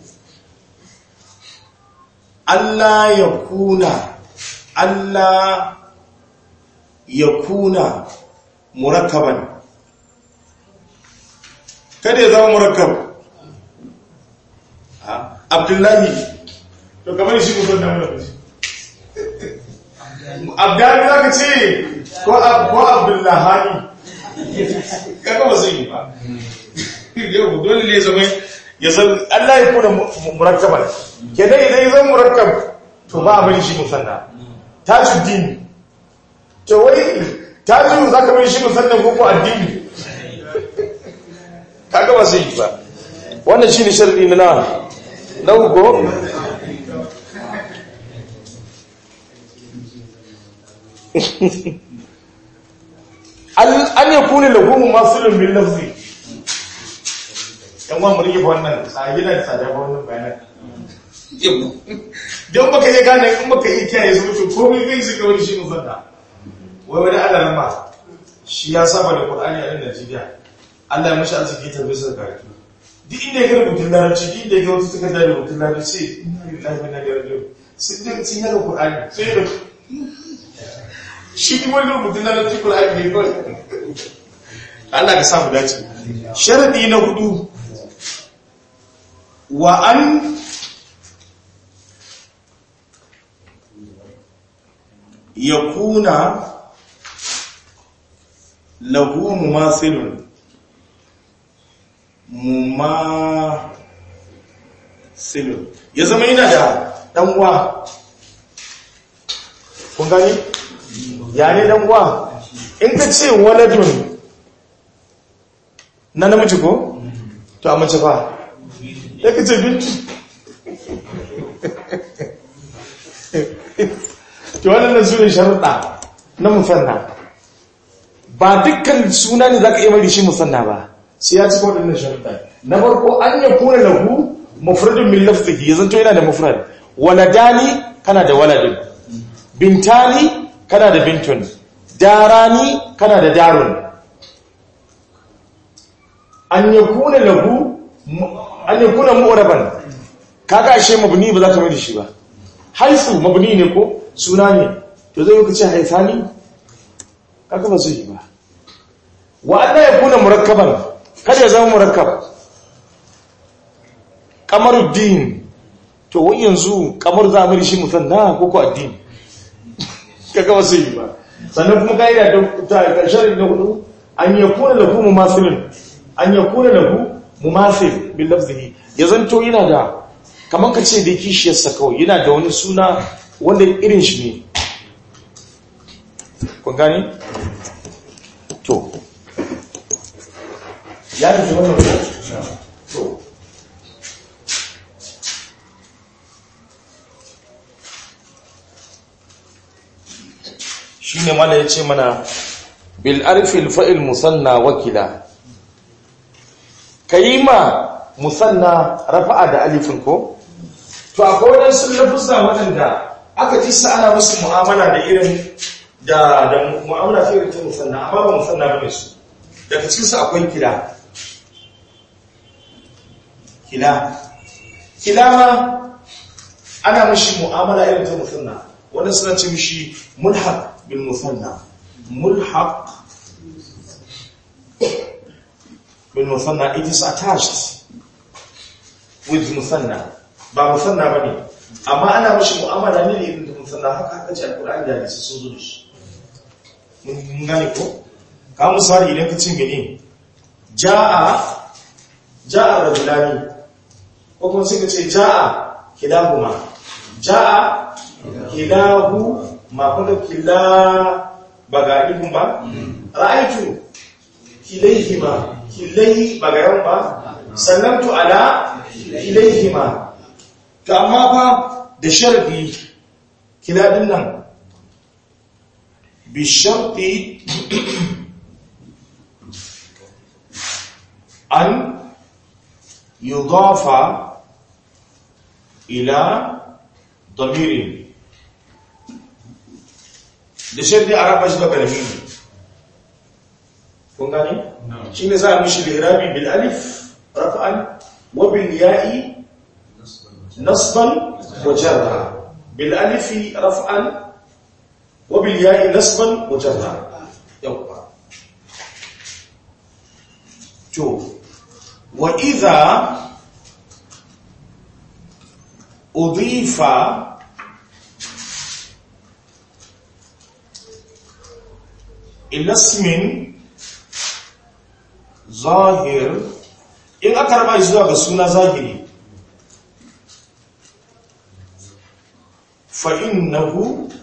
Allah ya kuna Allah ya kuna murakkaban kada ya zama murakkab Ha? Abdullahi to kamar shi mutum da mulki Abdullahi za ka ce ko Ab- ko Abdullahani kaga ba zai yi ba yau dole ne zama ya san Allah ya kuna mu- mu- murakkaban kenan idan ya zama murakkab to ba a bari shi musanna tajuddin to wai taju za ka bari shi musanna ko ko addini kaga ba zai yi ba wannan shine sharadi na na na uku an yakuna lahu masulun bil lafzi yan wa mu rike wannan a gidan tsada ba wannan bayanan don baka iya gane in baka iya kiyaye su mutu ko mai kai suka wani shi mun zanta wai wani Allah nan ba shi ya saba da Qur'ani a nan Najeriya Allah ya mashi arziki ta bisa karatu duk inda ya ga rubutun larabci duk inda ya ga wata takarda da rubutun larabci sai inna lillahi wa inna ilaihi raji'un sai da sun yaga Qur'ani sai da shi kuma wani rubutun larabci Qur'ani ne kawai Allah ka samu dace sharadi na hudu wa an yakuna lahu mumathilun mumathilun ya zama yana da ɗan'uwa kun gani ya ne ɗan'uwa in ka ce waladun na namiji ko? to a mace fa ya ka ce bintu to waɗannan su ne sharuɗa na musanna ba dukkan suna ne za ka iya mai da shi musanna ba sai ya cika waɗannan sharuɗa na farko an ya kuna lahu mufradun min lafzihi ya zanto yana da mufrad waladani kana da waladun bintani kana da bintun darani kana da darun an ya kuna lahu an ya kuna mu'raban kaga ashe mabni ba za ka mai da shi ba haifu mabni ne ko suna ne to zai yi ce haifani kaga ba zai yi ba wa Allah ya kuna murakkaban kada ya zama murakkab kamaruddin to wai yanzu kamar za mu shi musanna ko ko addini kaga ba zai yi ba sannan kuma kaida ta karshen da hudu an yakuna lahu mumasilun an yakuna lahu mumasil bil lafzihi ya zanto yana da kaman ka ce da kishiyarsa kawai yana da wani suna wanda irin shi ne kun gani? to ya da wannan to shi ne mana ya ce mana bil'arfil fa'il musanna wakila ka yi ma musanna rafa'a da alifin ko? to akwai waɗansu lafusa waɗanda aka ji sa ana musu mu'amala da irin da da mu'amala ta irin ta musanna amma ba musanna ba ne su daga cikinsu akwai kila kila kila ma ana mashi mu'amala irin ta musanna wanda suna ce mishi mulhaq bil musanna mulhaq bil musanna it is attached with musanna ba musanna bane amma ana mishi mu'amala ne irin da musanna haka haka ce alqur'ani da hadisi sun zo da shi mun gane ko ka misali idan ka ce mene ja'a ja'a rajulani ko kuma sai ka ce ja'a kilahuma ja'a kilahu ma kuma kila ba ga ihun ba ra'aitu kilaihima kilai ba ga yawan ba sallamtu ala kilaihima to amma fa da sharbi kiladin nan bi sharti an yudafa ila ضمير da sharri a raba shi ga karami ne kun gane shi ne za a mishi lirabi bil alif rafa'an wa bil ya'i nasban wa jarra bil alifi rafa'an wa bil ya'i nasban wa jarra yawwa to wa idha udifa ila ismin zahir in aka raba shi zuwa ga suna zahiri fa innahu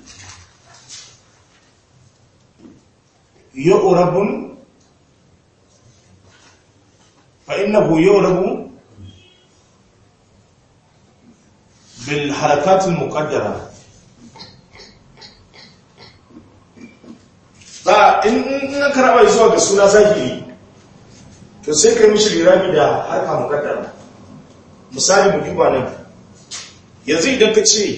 yu'rabun fa innahu yu'rabu bil harakat al muqaddara za in aka raba shi zuwa ga suna zahiri to sai kai mishi lirabi da harka mukaddara misali mu duba nan yanzu idan ka ce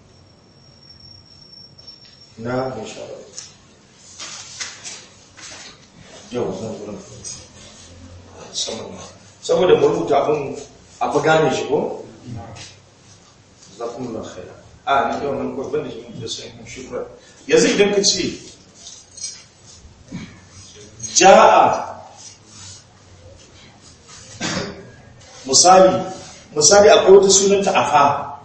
na insha Allah yau zan gurin saboda mu rubuta abin a fi gane shi ko zakumullah khaira a ni yau nan ko banda shi da sai shukran yanzu idan ka ce ja'a misali misali akwai wata sunanta afa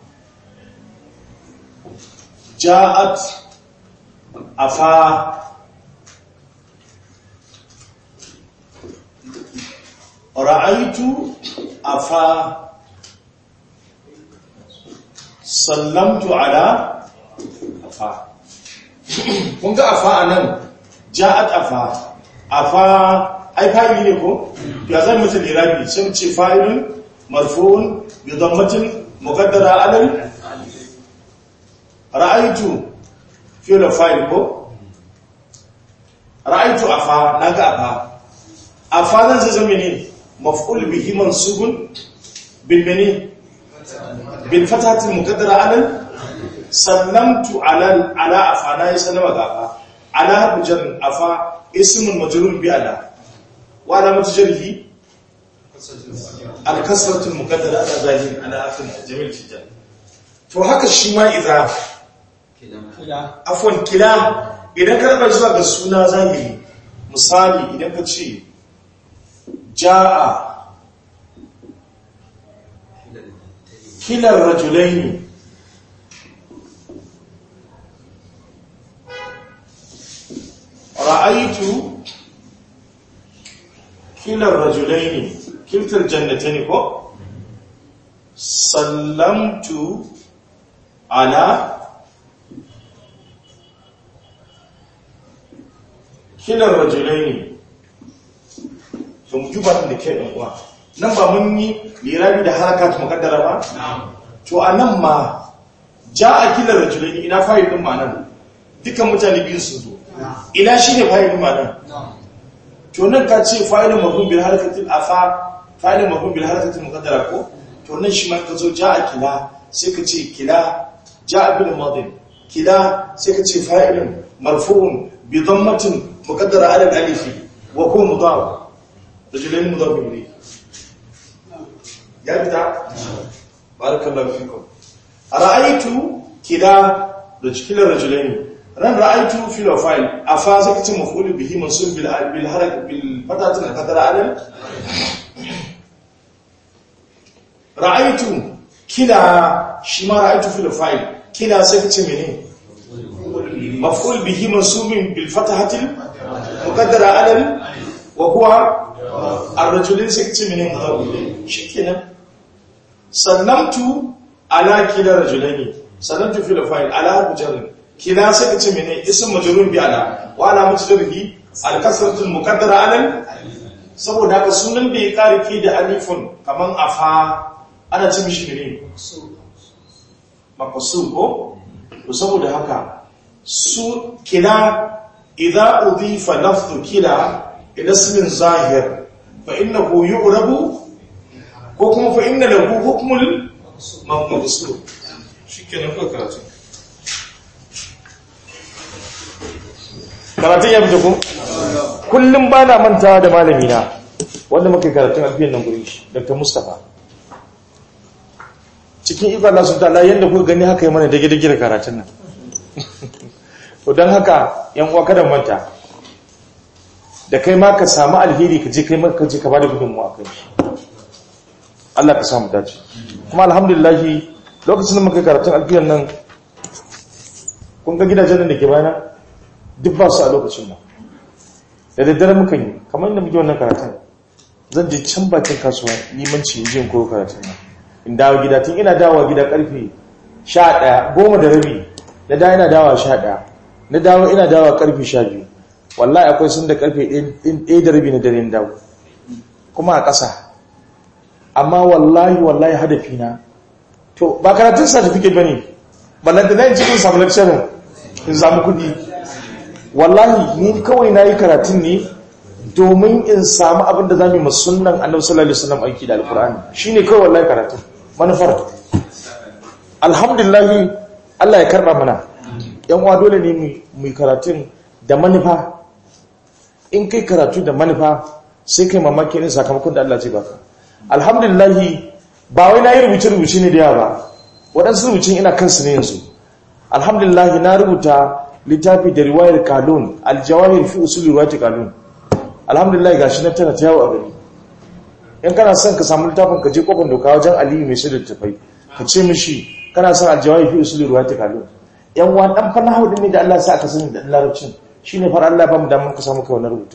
ja'at afa ra'aitu afa sallamtu ala afa kun ga afa anan ja'at afa afa ai fa'ili ne ko ya zan mutu lirabi sai mu ce fa'ilun marfu'un bi dhammatin muqaddara alal ra'aytu fi'l fa'il ko ra'aytu afa naga afa afa zan zai zama ne maf'ul bihi mansubun bil mani bil fatati muqaddara alal sallamtu ala ala afa na yi sallama ga afa ala bujar afa ismun majrur bi ala وعلامة جره الكسرة المقدرة على ظاهر على آخر جميل جدا to haka shi ma idza afwan kila idan ka raba zuwa ga suna zahiri misali idan ka ce jaa kilar rajulaini ra'aitu kilar rajulaini kiltar jannatani ko sallamtu ala kilar rajulaini to mu juba da ke ɗan uwa nan ba mun yi lirabi da harakat mukaddara ba to a nan ma ja a kilar rajulaini ina fayil ɗin ma nan dukkan mutane biyu sun zo ina shi ne fayil ɗin ma nan to nan ka ce fa'ilun mafhum bil harakatil afa fa'ilun mafhum bil harakatil muqaddara ko to nan shi ma ka zo ja'a kila sai ka ce kila ja'a bil madin kila sai ka ce fa'ilun marfu'un bi dhammatin muqaddara ala al alif wa huwa mudaf rajulain mudaf ilayhi ya bita barakallahu fikum ra'aytu kila rajulain ran ra'aitu fil fa'il afa sai kace maf'ul bihi mansub bil bil harakat bil fatati al qadara alal ra'aitu kila shi ma ra'aitu fil fa'il kila sai kace mene maf'ul bihi mansubin bil fatahati al muqaddara alal wa huwa ar-rajulin sai kace mene shikenan sannamtu ala kila rajulaini sannamtu fil fa'il ala mujarrad kila sai kace mene ism majrur bi ala wa ala mujrurihi al-kasratu al-muqaddara alal saboda haka sunan bai kariki da alifun kaman afa ana ci mishi mene maqsur ko to saboda haka su kila idza udifa lafzu kila ila ismin zahir fa innahu yu'rabu ko kuma fa inna lahu hukmul maqsur shikenan ko karatu karatun ya fito ko kullum ba na mantawa da malamina wanda muka karatun alfiyan nan gurin shi dr mustapha cikin ikon Allah subhanahu ta'ala yanda kuka gani haka yi mana dage-dage da karatun nan to don haka yan uwa kada manta da kai ma ka samu alheri ka je kai ma ka je ka bada gudunmuwa kai shi Allah ka samu dace kuma alhamdulillah lokacin da muka karatun alfiyan nan kun ga gidajen da ke bayana duk ba su a lokacin nan da daddare muka yi kamar yadda muke wannan karatun zan je can bakin kasuwa limanci in jin koyo karatun nan in dawo gida tun ina dawowa gida karfe 11 goma da rabi na dawo ina dawowa 11 na dawo ina dawowa karfe 12 wallahi akwai sun da karfe 1 da rabi na dare dawo kuma a ƙasa amma wallahi wallahi hadafi na to ba karatun certificate bane ballanta na yin cikin samu lecturer in samu kudi wallahi ni kawai na yi karatun ne domin in samu abin da za mu yi masunan annabi sallallahu alaihi wasallam aiki da alkur'ani shine kawai wallahi karatun manufar alhamdulillah Allah ya karba mana yan uwa dole ne mu yi karatun da manufa in kai karatu da manufa sai kai mamaki ne sakamakon da Allah zai baka alhamdulillah ba wai na yi rubuce-rubuce ne da yawa ba waɗansu rubucin ina kansu ne yanzu alhamdulillah na rubuta littafi da riwayar kalun aljawahir fi usul riwayat kalun alhamdulillah gashi na tana tayawo a gari in kana son ka samu littafin ka je kofar doka wajen aliyu mai shirya tafai ka ce mishi kana son aljawahir fi usul riwayat kalun yan wa dan fa nahawu ne da Allah ya sa aka sani da larabcin shine far Allah ba mu da mun ka samu kai wannan rubutu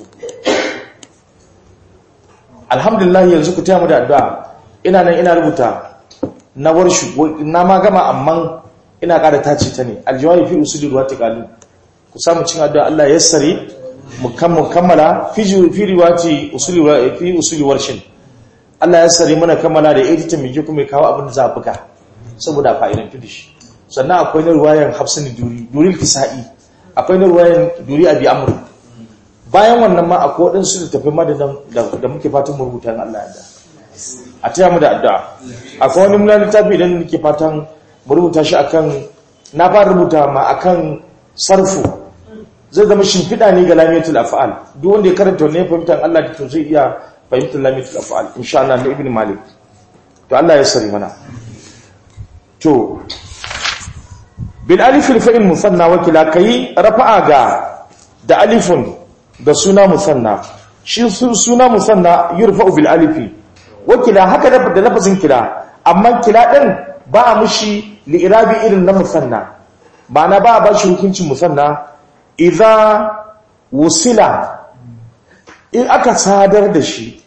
alhamdulillah yanzu ku taya mu da addu'a ina nan ina rubuta na warshu na ma gama amman ina ƙara tace ta ne aljawabi fi usuli ruwati qalu ku samu cin addu'a Allah ya sare mu kammala fi fi riwati usuli fi usuli warshin Allah ya sare mana kammala da editing mu kuma kawo abin da za a buga saboda fa'idan tudi shi sannan akwai na ruwayan Hafsani Duri Duri Kisa'i akwai na ruwayan Duri Abi Amr bayan wannan ma akwai wadansu da tafi madadan da muke fatan mu rubuta Allah ya da a taya mu da addu'a akwai wani mulan littafi idan nake fatan rubuta shi akan na fara rubuta ma akan sarfu zai zama shimfiɗa ne ga lamiyatul af'al duk wanda ya karanta wannan fahimtar Allah da to zai iya fahimtar lamiyatul af'al insha Allah na ibn malik to Allah ya sari mana to bil alif al fa'il musanna wa kila kai rafa'a ga da alifun da suna musanna shi suna musanna yurfa'u bil alifi wa kila haka da lafazin kila amma kila din ba a mushi li'irabi irin na musanna ma'ana ba a ba shi hukuncin musanna idza wusila in aka sadar da shi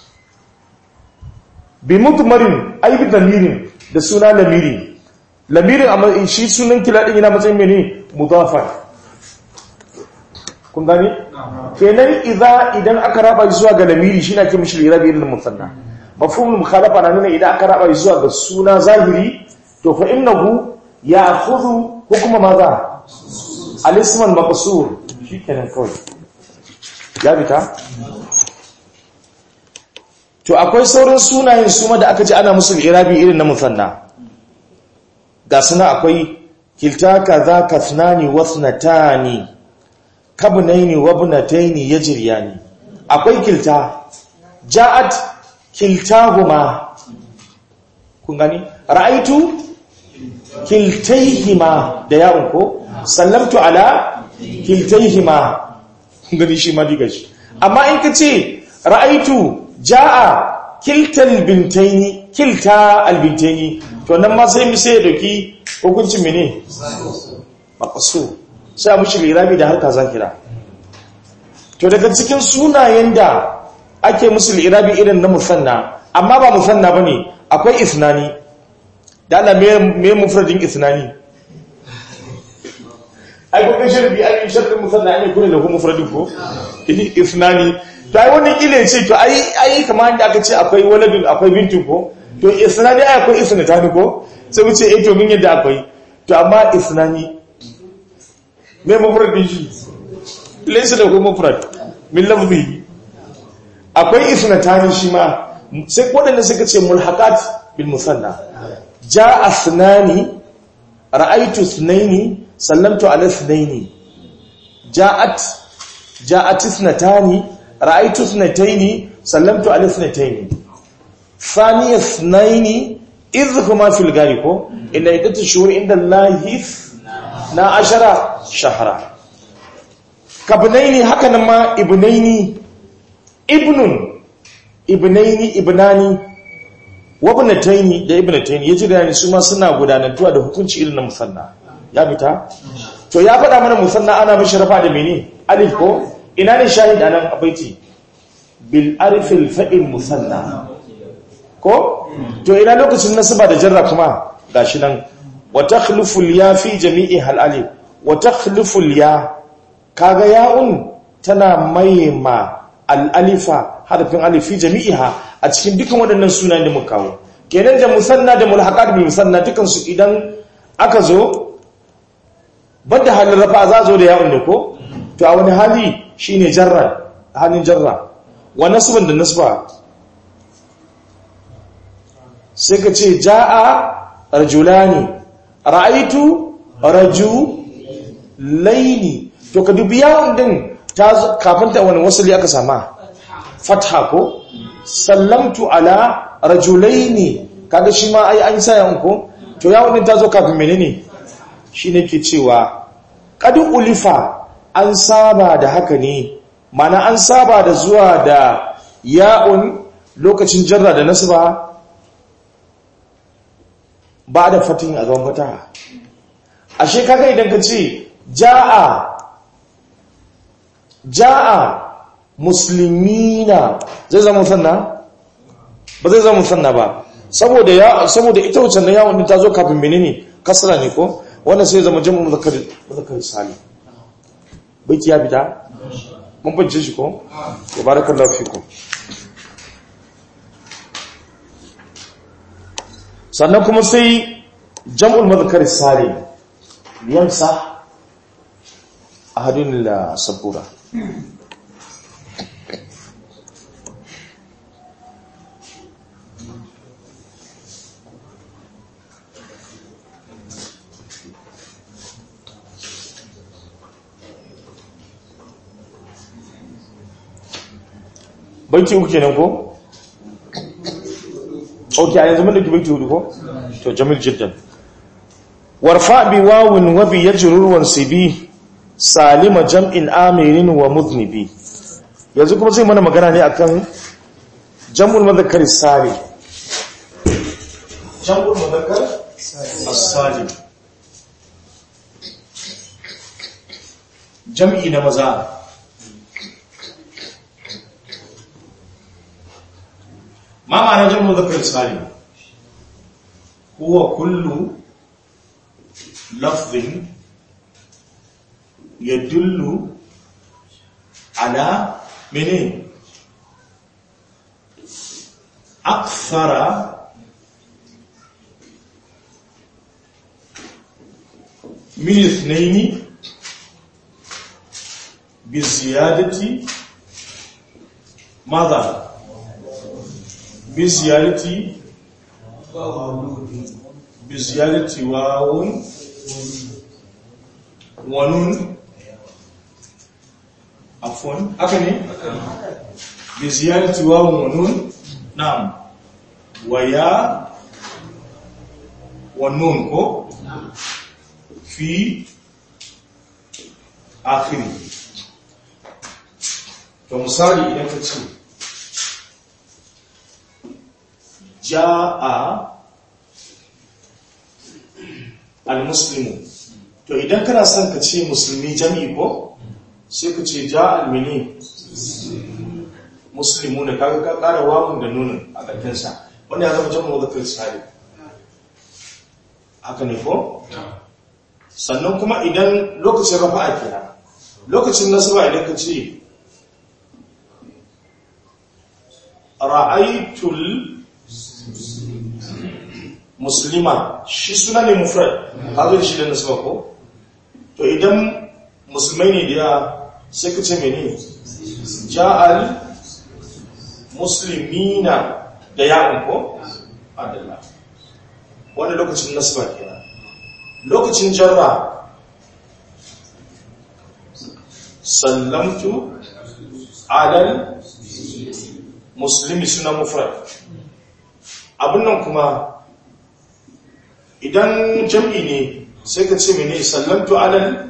bi mutmarin aibi lamirin da suna lamiri lamirin amma shi sunan kila din yana matsayin mene mudafar kun gani kenan idza idan aka raba zuwa ga lamiri shi na ke mishi li'irabi irin na musanna mafhumul mukhalafa na nuna idan aka raba zuwa ga suna zahiri to fa innahu ya'khudhu hukma madha al-ism al-maqsur shikenan kawai ya bita to akwai sauran sunayen suma da aka ji ana musu irabi irin na musanna ga suna akwai kilta kaza kathnani wathnatani kabnaini wabnataini yajriyani akwai kilta ja'at kiltahuma kun gani ra'aitu kiltaihima da yawon ko sallamtu ala kiltaihima gani shi ma diga shi amma in ka ce ra'aitu ja'a kiltal bintaini kilta albintaini to nan ma sai mu sai ya dauki hukuncin mene maqsu sai a mushi lirabi da harka zakira to daga cikin sunayen da ake musu lirabi irin na musanna amma ba musanna bane akwai isnani da Allah me me mufradin isnani ai ko kan sharbi ai sharbi musanna ne kure da kuma mufradin ko isnani to ai wannan kile ce to ai ai kamar da aka ce akwai waladun akwai bintu ko to isnani ai akwai isnatani ko sai mu ce eh to mun yadda akwai to amma isnani me mufradin shi laysa da kuma mufrad min lafzi akwai isnatani shi ma sai wadanda suka ce mulhaqat bil musanna jaa asnani ra'aytu ithnaini sallamtu ala ithnaini ja'at ja'at ithnatani ra'aytu ithnataini sallamtu ala ithnataini thani ithnaini idh huma fil gari ko inna iddatu shuhur inda allahi na ashara shahra kabnaini haka nan ma ibnaini ibnun ibnaini ibnani wabnataini da ibnataini yaji da su ma suna gudanantuwa da hukunci irin na musanna ya fita to ya faɗa mana musanna ana mishi rafa da mene alif ko ina ne shahid anan abaiti bil arfil fa'il musanna ko to ina lokacin nasaba da jarra kuma gashi nan wa takhlufu al ya fi jami'i hal alif wa takhlufu al ya kaga ya'un tana maima al alifa harfin alif fi jami'iha a cikin dukan waɗannan sunayen da muka kawo kenan da musanna da mulhaqat bil musanna dukan su idan aka zo banda halin rafa za zo da ya'un da ko to a wani hali shine jarra halin jarra wa nasban da nasba sai ka ce ja'a rajulani ra'aitu rajulaini to ka dubi yawon din ta kafin ta wani wasali aka sama fatha ko sallamtu ala rajulaini kaga shi ma ai an sa yawon ko to yawon din ta zo kafin menene shine ke cewa qad ulifa an saba da haka ne mana an saba da zuwa da ya'un lokacin jarra da nasba ba da fatin a gaban fataha ashe kaga idan ka ce ja'a ja'a muslimina zai zama musanna ba zai zama musanna ba saboda ya saboda ita wucin da yawon din ta zo kafin menene kasra ne ko wannan sai zama jam'u muzakkar muzakkar salim baiti ya fita mun bance shi ko barakallahu fikum sannan kuma sai jam'ul madhkar salim yamsa ahadun la sabura baiti uku kenan ko ok a yanzu mun dauki baiti hudu ko to jamil jiddan warfa bi wawin wa bi yajrur wansibi salima jam'in amirin wa mudhnibi yanzu kuma zai mana magana ne akan jam'ul mudhakkar salim jam'ul mudhakkar as-salim jam'i na maza ما معنى جمع مذكر سالم هو كل لفظ يدل على منين أكثر من اثنين بزيادة ماذا؟ بزيادة بزيادة واو ونون عفوا أكني بزيادة واو ونون نعم ويا ونون كو في akhiri to misali idan ka ce ja'a al-muslimu to idan kana son ka ce musulmi jami'i ko sai ka ce ja'a al-mini muslimu ne kaga ka kara wawun da nunin a ƙarfinsa wanda ya zama jami'u zakar sari haka ne ko? sannan kuma idan lokacin rafa'a kira lokacin nasaba idan ka ce ra'aitul muslima shi suna ne mufrad hazo shi da nasaba ko to idan musulmai ne da sai ka ce mene ja'al muslimina da ya'un ko adalla wanda lokacin nasaba kenan lokacin jarra sallamtu alal muslimi suna mufrad abin nan kuma idan jam'i ne sai ka ce mene sallamtu alal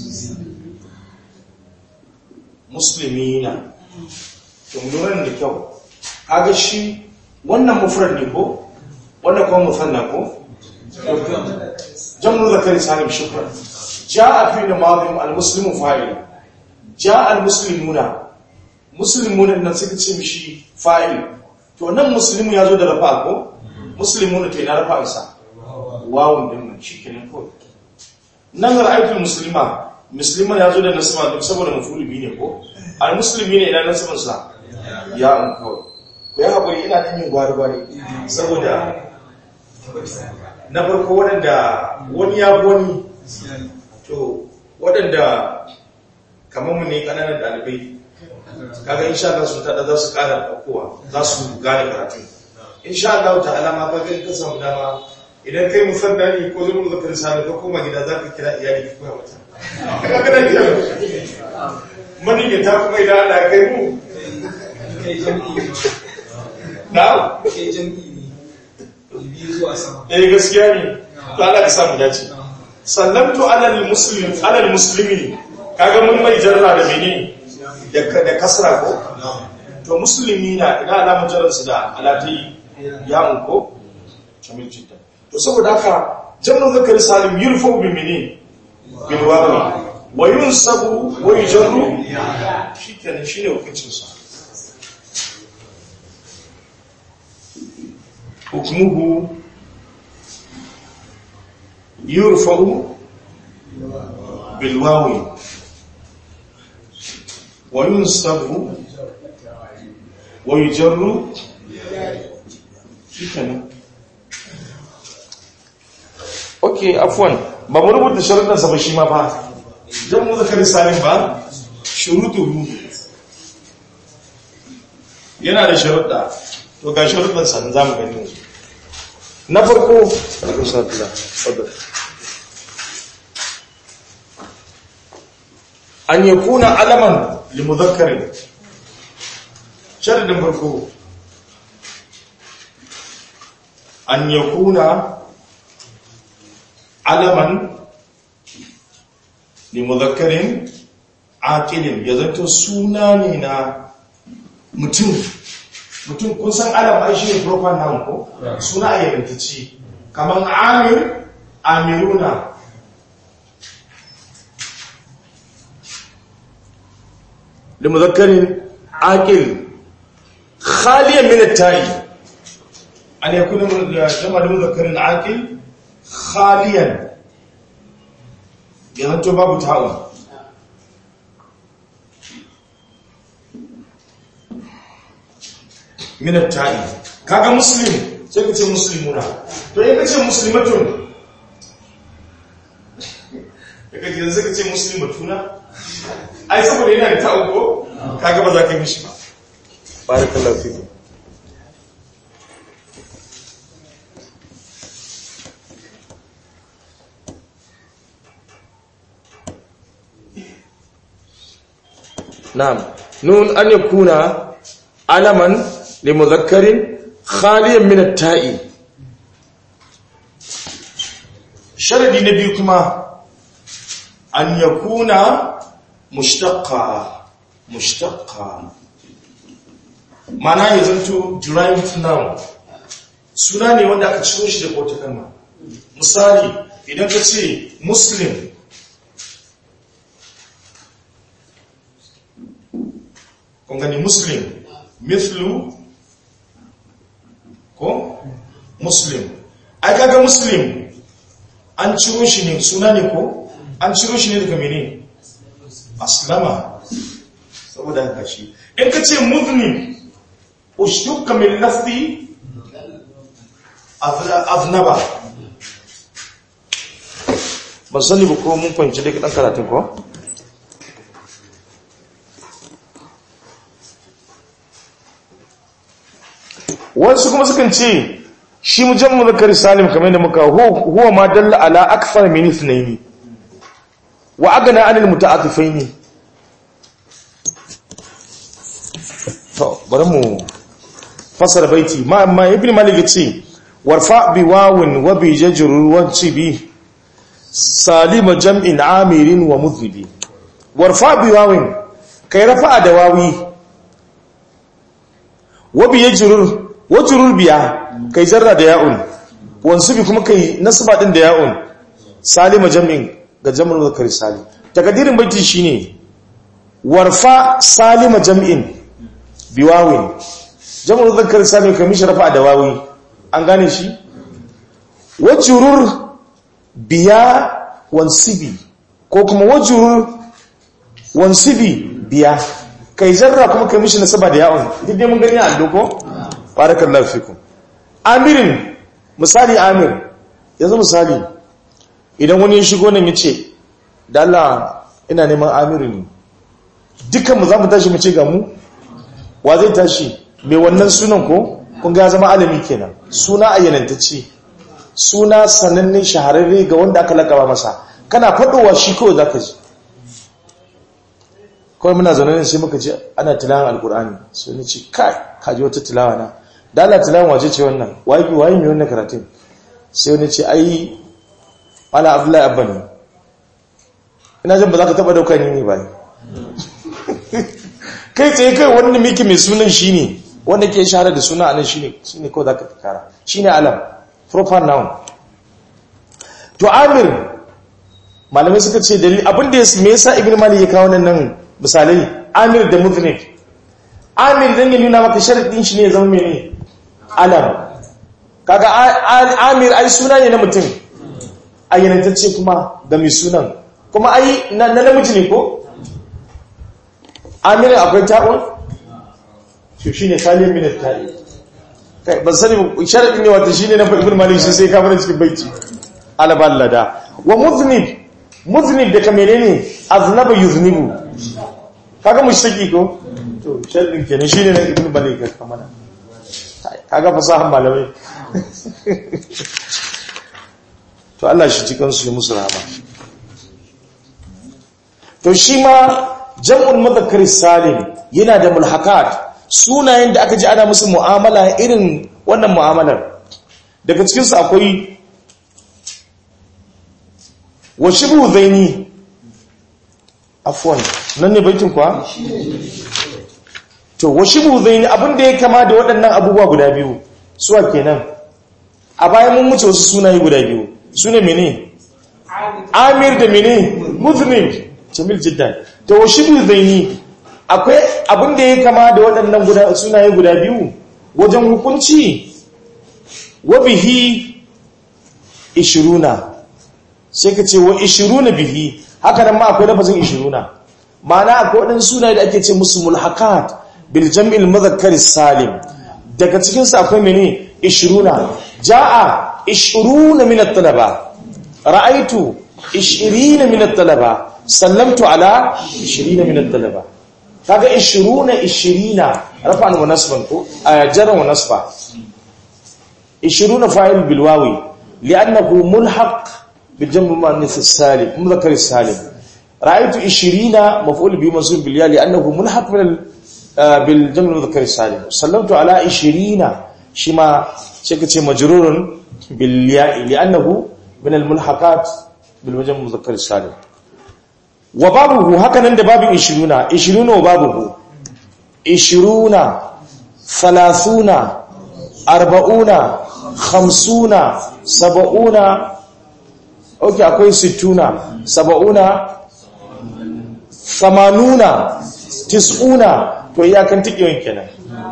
muslimina tunduran da kyau kaga shi wannan mufrad ne ko wannan kuma musanna ko jam'u zakari salim shukran jaa fi namadhim almuslimu fa'il jaa almuslimuna muslimuna nan suka ce mishi fa'il to nan muslimu yazo da rafa ko muslimuna to ina rafa sa wawun din nan shikenan ko nan ra'aytul muslima muslima yazo da nasaba duk saboda mafuli bi ne ko almuslimina ina nasaban sa ya an kawai ku ya haƙuri ina ɗan yin gwari-gwari saboda na farko waɗanda wani ya wani to waɗanda kamar mu ne ƙananan ɗalibai kaga insha Allah sun tada za su ƙara ɗaukowa za su gane karatu insha Allah ta alama ka ga ka samu dama idan kai musadda ne ko zama zakar sami ka koma gida za ka kira iyali ka koya mata kaga kana kira mani ta kuma idan ana kai mu kai jam'i na'am kai jam'i ne biyu zuwa sama eh gaskiya ne to Allah ka samu dace sallamtu alal muslim alal muslimi kaga mun mai jarra da mene da da kasra ko to muslimi na ina alamun jarrar su da alatai ya mun ko jamil jiddan to saboda haka jamnu zakari salim yurfu bi mene bil wawi wa yunsabu wa yujarru shikenan shine hukuncin sa حكمه يرفع بالواو وينصب ويجر shikenan okay afwan ba mu rubuta sharuɗan sa ba shi ma fa dan mu zakari salim ba shurutuhu yana da sharuɗa to ga sharuɗan sa za mu gani yanzu na farko an yakuna alaman limudhakkarin sharadin farko an yakuna alaman limudhakkarin aqilin ya zanto suna ne na mutum mutum kun san alam ai shi ne proper noun ko suna ayyantacce kaman amir amiruna لمذكر عاقل خاليا من التاء أن يكون جمع لمذكر عاقل خاليا ينتو باب تاء من التاء kaga muslim sai ka ce muslimuna to in ka ce muslimatun daga yanzu ka ce muslimatuna ai saboda yana da ta'u ko kaga ba za ka yi mishi ba barakallahu fiku na'am nun an yakuna alaman li mudhakkarin khaliyan min at-ta'i sharadi na biyu kuma an yakuna mushtaqqa mushtaqqa mana ya zanto derived noun suna ne wanda aka ciro shi daga wata kalma misali idan ka ce muslim kun gani muslim mithlu ko muslim ai kaga muslim an ciro shi ne suna ne ko an ciro shi ne daga mene aslama saboda haka shi in ka ce muzlim ushtuka min lafzi aznaba ban sani ba ko mun fahimci da ɗan karatun ko? wasu kuma sukan ce shi mujammu zakari salim kamar da muka huwa ma dalla ala akthar min ithnaini wa agana anil muta'attifaini to bari mu fasara baiti ma amma ibn malik yace warfa bi wawin wa bi jajrur wa bi salima jam'in amirin wa mudhibi warfa bi wawin kai rafa da wawi wa bi jajrur wa jurur biya kai jarra da ya'un wansu bi kuma kai nasba din da ya'un salima jam'in ga jam'ul zakari salim takadirin baiti shine warfa salima jam'in biwawin jam'ul zakari salim kai mishi rafa da wawi an gane shi wajurur biya wansibi ko kuma wajurur wansibi biya kai jarra kuma kai mishi nasaba da ya'un duk dai mun gani a doko barakallahu fikum amirin misali amir yanzu misali idan wani ya shigo nan ya ce da Allah ina neman amirin ne dukkan mu za mu tashi mu ce ga mu wa zai tashi mai wannan sunan ko kun ga zama alami kenan suna ayyanantacce suna sananne shahararre ga wanda aka lakaba masa kana faɗowa shi kawai zaka ji kawai muna zaune sai muka ce ana tilawan alkur'ani sai ni ce kai kaji wata tilawa na da Allah tilawan wace ce wannan wayi wayi mai wannan karatun sai wani ce ai mala abdullahi abba ne ina jin ba za ka taba dauka ni ne ba kai tsaye kai wanda miki mai sunan shi ne wanda ke shahara da suna anan shi ne shi ne kawai za ka kara shi ne alam proper noun to amir malamai suka ce dalil abinda ya me yasa ibn malik ya kawo nan misalai amir da muznib amir dan ya nuna maka sharadin shi ne ya zama mene alam kaga amir ai suna ne na mutum ayyanantacce kuma ga mai sunan kuma ai na namiji ne ko amirin akwai ta'un to shi ne kalin minat ta'i kai ban sani sharadin ne wata shi ne na ibn malik shi sai kamar cikin baiti alaballada wa muznib muznib da kamene ne aznaba yuznibu kaga mushtaki ko to sharadin kenan shi ne na ibn malik kamar kaga fasahan malamai to Allah shi cikin su musu rahama to shi ma jam'ul mudhakkar salim yana da mulhakat sunayen da aka ji ana musu mu'amala irin wannan mu'amalar daga cikin su akwai wa shibhu zaini afwan nan ne baitin kwa to wa shibhu zaini abinda ya kama da waɗannan abubuwa guda biyu suwa kenan a bayan mun wuce wasu sunaye guda biyu sune mene amir da mene muzlim jamil jiddan to wa shibhu zaini akwai abinda ya kama da waɗannan guda sunaye guda biyu wajen hukunci wa bihi ishiruna sai ka ce wa ishiruna bihi haka nan ma akwai lafazin ishiruna ma'ana akwai waɗannan sunaye da ake ce musu mulhakat bil jam'il mudhakkar salim daga cikin su akwai mene ishiruna jaa ishiruna min at-talaba ra'aytu ishirina min at-talaba sallamtu ala ishirina min at-talaba kaga ishiruna ishirina rafa'an wa nasban ko jaran wa nasba ishiruna fa'il bil wawi li'annahu mulhaq bil jam' muannath as-salim mudhakkar as-salim ra'aytu ishirina maf'ul bi mansub bil ya li'annahu mulhaq bil bil jam' mudhakkar as-salim sallamtu ala ishirina shima sai kace majrurun bil ya li'annahu min al mulhaqat bil jam' mudhakkar as-salim wa babuhu hakanan da babin ishiruna ishiruna wa babuhu ishiruna thalathuna arba'una khamsuna saba'una ok akwai sittuna saba'una samanuna tis'una to iyakan tikiyon kenan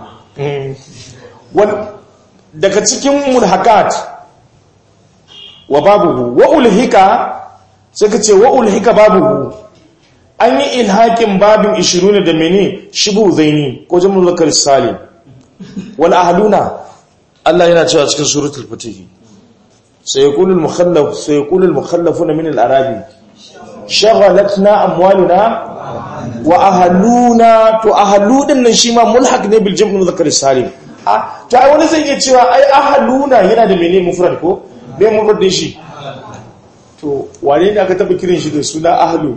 daga cikin mulhakat wa babuhu wa ulhika sai ka ce wa ulhika babuhu an yi ilhakin babin 20 da mene shibu zaini ko jamul zakar salim wal ahluna Allah yana cewa cikin suratul fatih sai yaqulul mukhallaf sai yaqulul mukhallafuna min al arabi shaghalatna amwaluna wa ahluna to ahlu din nan shi ma mulhaq ne bil jamul zakar salim ah to ai wani zai iya cewa ai ahluna yana da mene mufrad ko me mufrad din shi to wane ne aka taba kiran shi da suna ahlu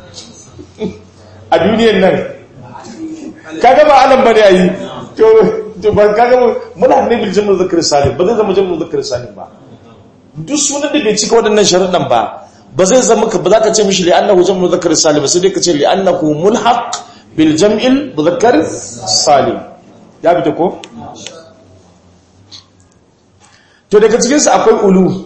a duniyar nan kaga ba alam bane ayi to to ba kaga muna ne bil jamu zakar salim ba zai zama jamu zakar salim ba duk sunan da bai cika waɗannan sharuɗan ba ba zai zama ka ba za ka ce mishi li annahu jamu zakar salim sai dai ka ce li annahu mulhaq bil jam'il muzakkar salim ya bi ta ko to daga cikin su akwai ulu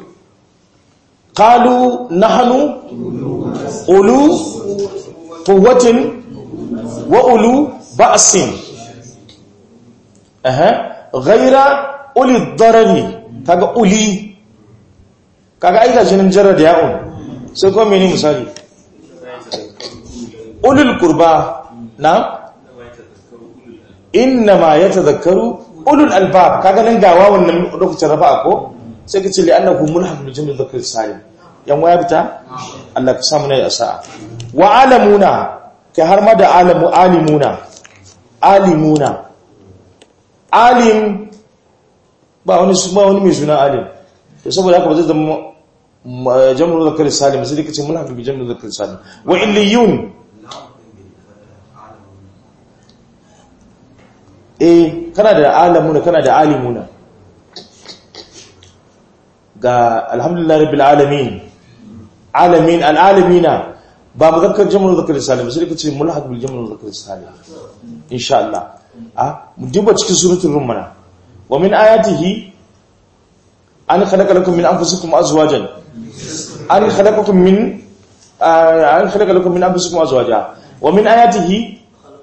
qalu nahnu ulu quwwatin wa ulu ba'sin aha ghaira uli darari kaga uli kaga ai gashi nan jarra da ya'un sai kuma mene misali ulul qurba na inna ma yatadhakkaru ulul albab kaga nan gawa wannan lokacin rafa'a ko sai ka ce li annahu mulhaq bil jumla dhakar salim yan waya bita Allah ka samu ne sa'a wa alamuna kai har ma da alamu alimuna alimuna alim ba wani su ba wani mai suna alim to saboda haka ba zai zama jam'ul zakar salim sai kace mulhaq bil jam'ul zakar salim wa illiyun eh kana da alamuna kana da alimuna ga alhamdulillah rabbil alamin alamin alalamina ba muzakkar jam'ul zakar salim sai kace mulhaq bil jam'ul zakar salim insha Allah a duba cikin suratul rum mana wa min ayatihi an khalaqa lakum min anfusikum azwajan an khalaqakum min an khalaqa lakum min anfusikum azwaja wa min ayatihi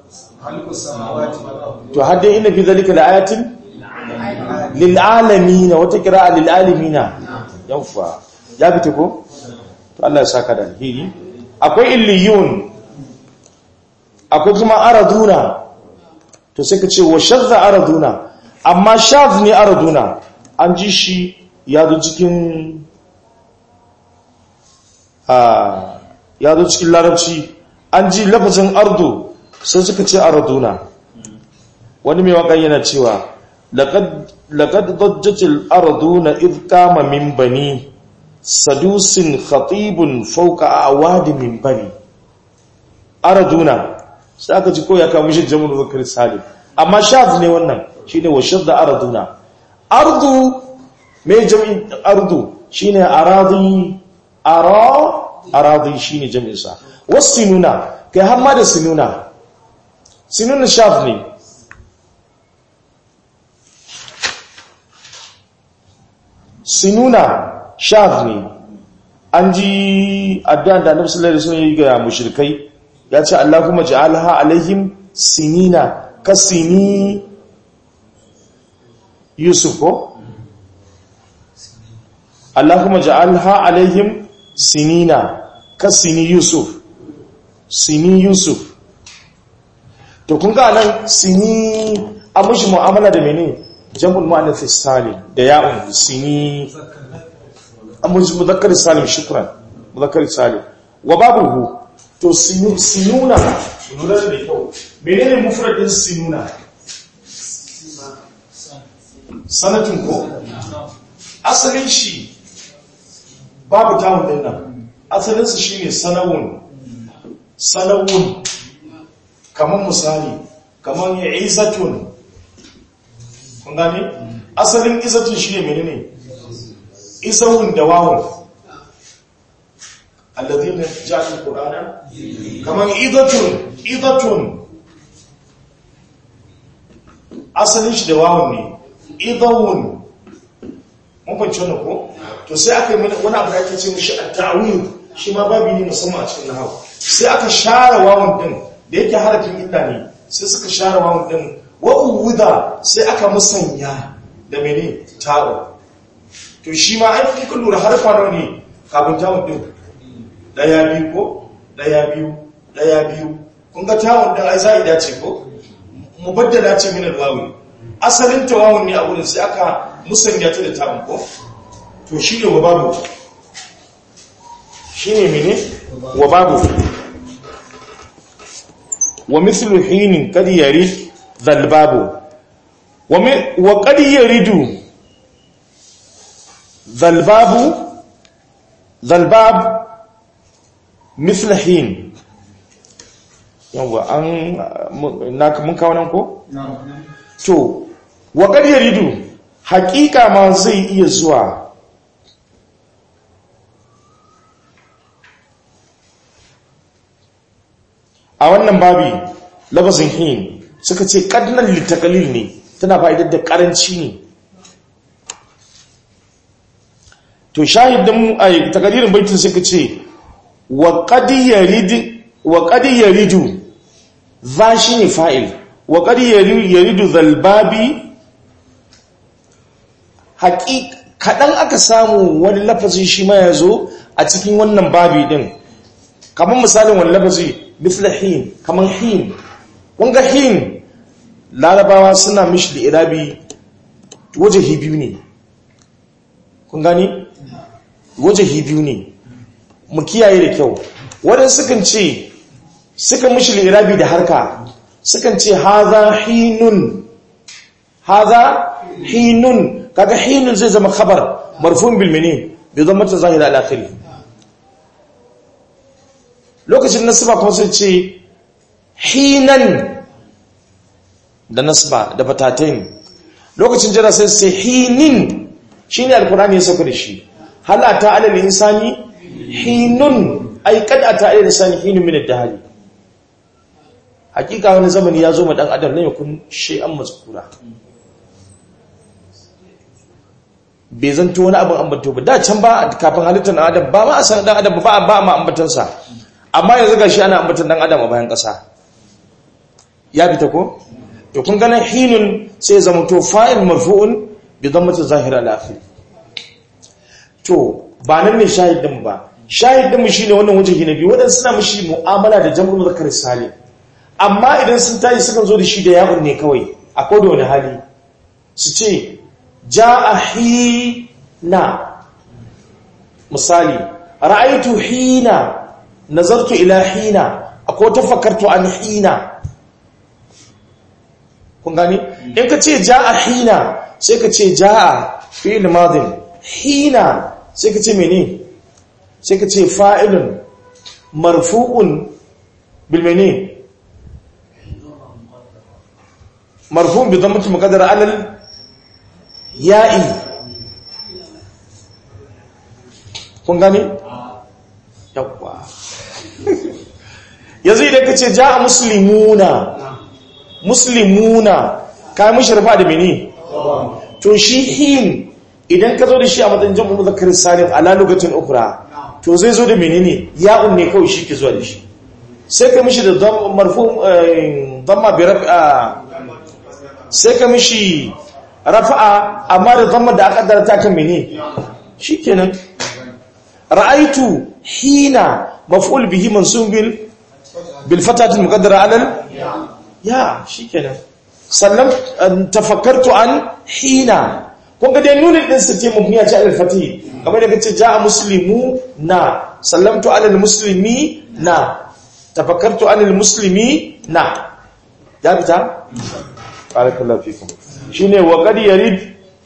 to hadda inna fi dhalika laayatin lil alamin wa taqra'a lil alamin yawa ya fita ko to Allah ya saka da alheri akwai illiyun akwai kuma araduna to sai ka ce wa shadda araduna amma shadh ne araduna an ji shi ya zo cikin ya zo cikin larabci an ji lafazin ardu sai suka ce araduna wani mai waƙa yana cewa laƙad dajjatil arduna idh kama min bani sadusin khatibun fauka a awadi min bani araduna sai aka ji ko ya kawo shi jamun zakar salim amma shaz ne wannan shine wa shadda araduna ardu me jami'in ardu shine aradi ara aradi shine jami'in sa wasinuna kai har ma da sinuna sinuna shaz ne sinuna shaz ne an ji addu'an da annabi sallallahu alaihi wasallam ya ga mushrikai ya ce Allahumma ja'alha alaihim sinina kasini Yusuf ko Allahumma ja'alha alaihim sinina kasini Yusuf sini Yusuf to kun ga nan sini an mushi mu'amala da mene jam'ul mu'annath salim da ya'un sini an mushi muzakkar salim shukran muzakkar salim wa babuhu to sinuna lura da kyau menene mufradin sinuna sanatun ko asalin shi babu tawun din nan asalinsa shine sanawun sanawun kamar misali kamar ya izatun kun gani asalin izatun shine menene izawun da wawun alladhina ja'alul qur'ana kaman idatun idatun asalin shi da wawun ne idawun mun fahimci wannan ko to sai aka yi wani abu da ake ce mishi at-ta'wil shi ma babu ne musamman a cikin nahwu sai aka share wawun din da yake harafin illa ne sai suka share wawun din wa uwuda sai aka musanya da mene ta'u to shi ma an fi kun lura harfa nawa ne kafin ta'un din daya biyu ko daya biyu daya biyu kun ga ta'un din ai zai dace ko mubaddala ce min alwawi asalin tawawun ne a wurin sai aka musanya ta da ta'un ko to shi ne wa babu shi ne mene wa babu wa mithlu hinin kad yarid zalbabu wa kad yaridu zalbabu zalbab mithla hin yawa an naka mun kawo nan ko to wa kad yaridu hakika ma zai iya zuwa a wannan babi labazin hin suka ce kadnan litakalil ne tana fa'idar da karanci ne to shahidin a takalirin baitin suka ce wa qad yaridu za shi ne fa'il wa qad yaridu zalbabi haƙi kaɗan aka samu wani lafazin shi ma ya zo a cikin wannan babi ɗin kamar misalin wani lafazi misla hin kamar hin wanga hin larabawa suna mishi da irabi wajahi biyu ne kun gani wajahi biyu ne mu kiyaye da kyau waɗansu sukan ce suka mishi da irabi da harka sukan ce haza hinun haza hinun kaga hinun zai zama khabar marfun bil mene bai zama ta zahira al-akhiri lokacin nasba kuma sai ce hinan da nasba da fatatain lokacin jira sai sai hinin shine alqur'ani ya saka da shi hal ata alal insani hinun ay kad ata alal insani hinun min ad-dahr hakika wani zamani ya zo ma dan adam ne yakun shay'an mazkura bai zanto wani abin ambato ba da can ba kafin halittar dan adam ba ma a san dan adam ba ba ma ambatansa amma yanzu ga shi ana ambatan dan adam a bayan ƙasa ya fita ko to kun ganin hinun sai zama to fa'il marfu'un bi dhammati zahira al-akhir to ba nan ne shahidin ba shahidin mu shine wannan wajen hinabi wadan suna mishi mu'amala da jam'ul muzakkar salim amma idan sun tayi sukan zo da shi da ya'un ne kawai a koda wani hali su ce ja'a hina misali ra'aytu hina nazartu ila hina akwai tafakkartu an hina kun gani in ka ce ja'a hina sai ka ce ja'a fi'il madin hina sai ka ce mene sai ka ce fa'ilun marfu'un bil mene marfu'un bi dhammati muqaddara alal ya'i kun gani yawwa yanzu idan ka ce ja a musulmuna musulmuna ka yi musharfa da mini to shi hin idan ka zo da shi a matsayin jam'u muzakkar salim ala lokacin ukra to zai zo da menene ya'un ne kawai shi ke zuwa da shi sai ka mishi da marfu damma bi rafa sai ka mishi rafa'a amma da damma da aka darata kan mene shikenan ra'aitu hina maf'ul bihi mansub bil bil fatati muqaddara ala ya shikenan sallam tafakkartu an hina kun ga dai nunin din sa ce mabniya ce al fatih kamar da kace ja'a muslimu na sallamtu ala al muslimi na tafakkartu an al muslimi na ya fita barakallahu fikum shine wa qad yarid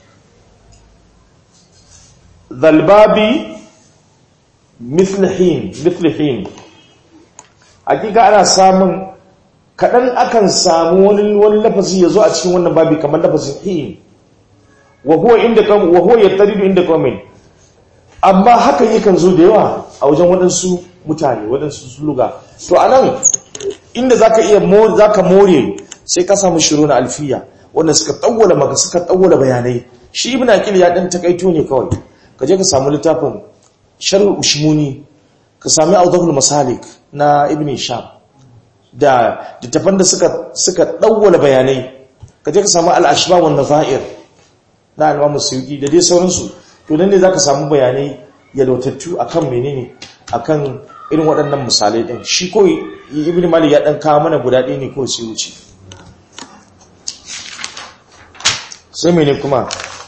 dhalbabi mithl hin mithl hin hakika ana samun kadan akan samu wani wani lafazi yazo a cikin wannan babi kamar lafazin hin wa huwa inda kam wa huwa yattaridu inda qaumin amma hakan yakan zo da yawa a wajen waɗansu mutane waɗansu suluga to a nan inda za ka iya za ka more sai ka samu shiru na alfiya wanda suka tsawwala maka suka tsawwala bayanai shi ibn aqil ya dan takaito ne kawai ka je ka samu littafin sharh ushmuni ka sami awdahul masalik na ibn sham da littafan da suka suka tsawwala bayanai ka je ka samu al-ashba wan nazair na al-imam suyuti da dai sauransu to nan ne zaka samu bayanai yalwatattu akan menene akan irin waɗannan misalai din shi ko ibn malik ya dan kawo mana guda ɗaya ne ko sai wuce sai mene kuma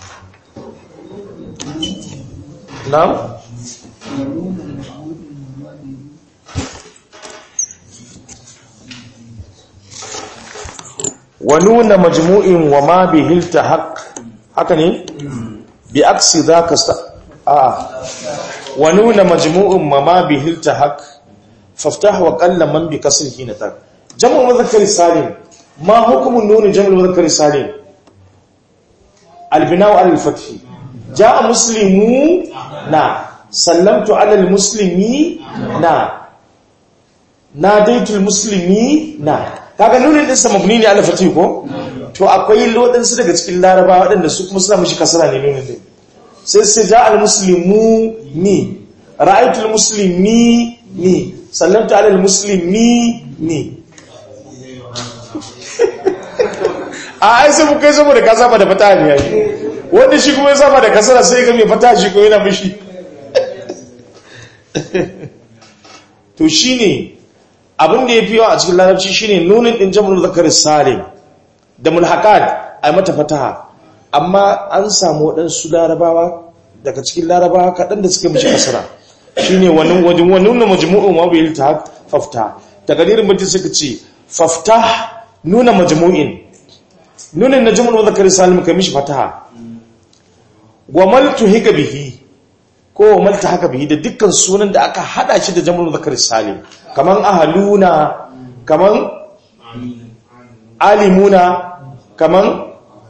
na'am wa nuna majmu'in wa ma bihilta haq haka ne bi aksi zaka sa a wa nuna majmu'in ma ma bihilta haq faftah wa qalla man bi kasrihi natak jam'u mudhakkar salim ma hukmun nun jam'u mudhakkar salim البناء على الفتح جاء مسلمون سلمت على المسلمين ناديت المسلمين kaga nunin din sa mabni ne ala fatih ko to akwai lodansu daga cikin laraba waɗanda su kuma suna mishi kasara ne nunin din sai sai ja al muslimu ni ra'aytu al muslimi ni sallamtu ala al muslimi ni a ai sai mu kai saboda ka saba da fata ne yayi wanda shi kuma ya saba da kasara sai ga mai fata shi ko yana mishi to shine abin da yafi yawa a cikin larabci shine nunin din jam'ul zakar salim da mulhaqat ai mata fataha amma an samu waɗansu larabawa daga cikin larabawa kaɗan da suka mishi kasara shine wannan wajen wannan majmu'un wa bil ta fafta takadirin mutum suka ce fafta nuna majmu'in nunin na jumla zakari salim kai mishi fataha wa maltu hika bihi ko wa malta haka bihi da dukkan sunan da aka hada shi da jumla zakari salim kaman ahaluna kaman alimuna kaman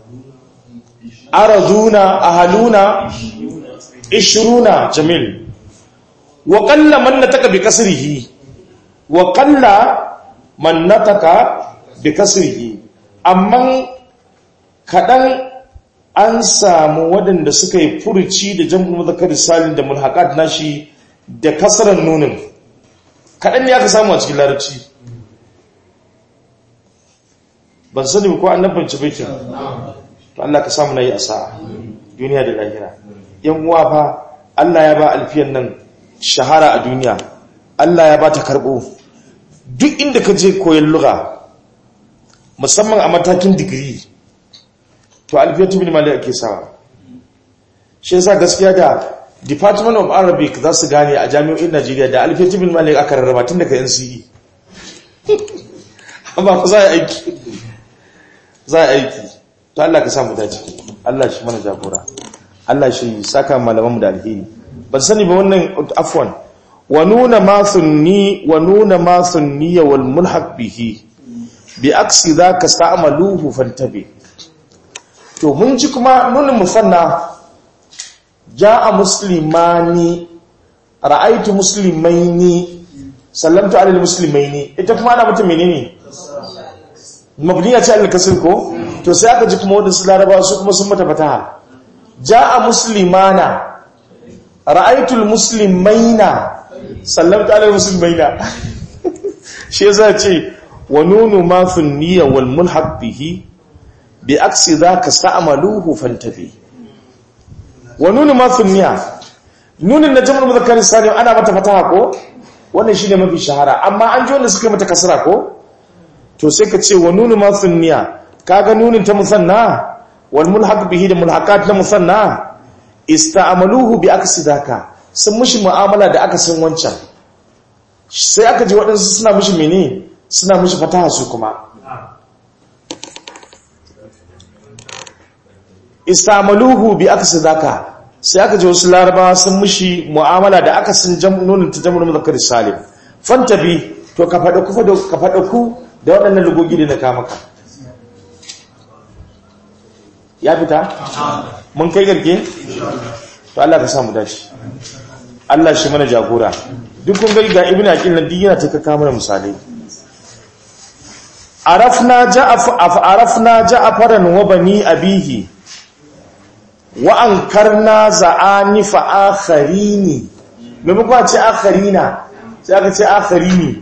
araduna ahaluna ishruna jamil wa qalla man nataka bi kasrihi wa qalla man nataka bi kasrihi amma kaɗan an samu waɗanda suka yi furuci da jam'ul mazakar salim da mulhaƙat nashi da kasarar nunin kaɗan ne aka samu a cikin larabci ban sani ko an nabbanci baitin to Allah ka samu na yi a sa'a duniya da lahira yan uwa fa Allah ya ba alfiyan nan shahara a duniya Allah ya ba ta karɓo duk inda ka je koyon lura musamman a matakin digiri to alfiyatu bin malik ake sawa shi yasa gaskiya da department of arabic za su gane a jami'o'in najeriya da alfiyatu bin malik aka rarraba tun daga nce amma ku za a aiki za a aiki to allah ka samu dace allah shi mana jagora allah shi saka malamanmu da alheri ban sani ba wannan afwan wa nuna ma sunni wa nuna ma sunniya wal mulhaq bihi bi aksi zaka sa'maluhu fantabi to mun ji kuma nunin musanna ja'a muslimani ra'aitu muslimaini sallamtu alal muslimaini ita kuma ana mutum menene mabniya ce alal kasr ko to sai aka ji kuma wadansu larabawa su kuma sun mata fataha ja'a muslimana ra'aitu muslimaina sallamtu alal muslimaina shi yasa ce wa nunu ma niyya wal mulhaq bihi bi aksi zaka sta'maluhu fantafi wa nunu ma niyya nunin na jam'ul mudhakkar salim ana mata fataha ko wannan shine mafi shahara amma an ji wanda suka mata kasra ko to sai ka ce wa nunu ma niyya kaga nunin ta musanna wal mulhaq bihi da mulhaqat na musanna ista'maluhu bi aksi zaka sun mushi mu'amala da aka san wancan sai aka ji waɗansu suna mushi mene suna mushi fataha su kuma istamaluhu bi aksi zaka sai aka ji wasu larabawa sun mushi mu'amala da aka sun nunin ta jam'ul muzakkar salim fantabi to ka faɗa ku ka faɗa ku da waɗannan lugogi da na kama ka ya fita mun kai garke to Allah ka samu dace Allah shi mana jagora duk kun gari ga ibn aqil nan duk yana ta kaka mana misalai arafna ja'af arafna ja'faran wa bani abihi wa ankarna za'ani fa akharini maimakon ce akharina sai aka ce akharini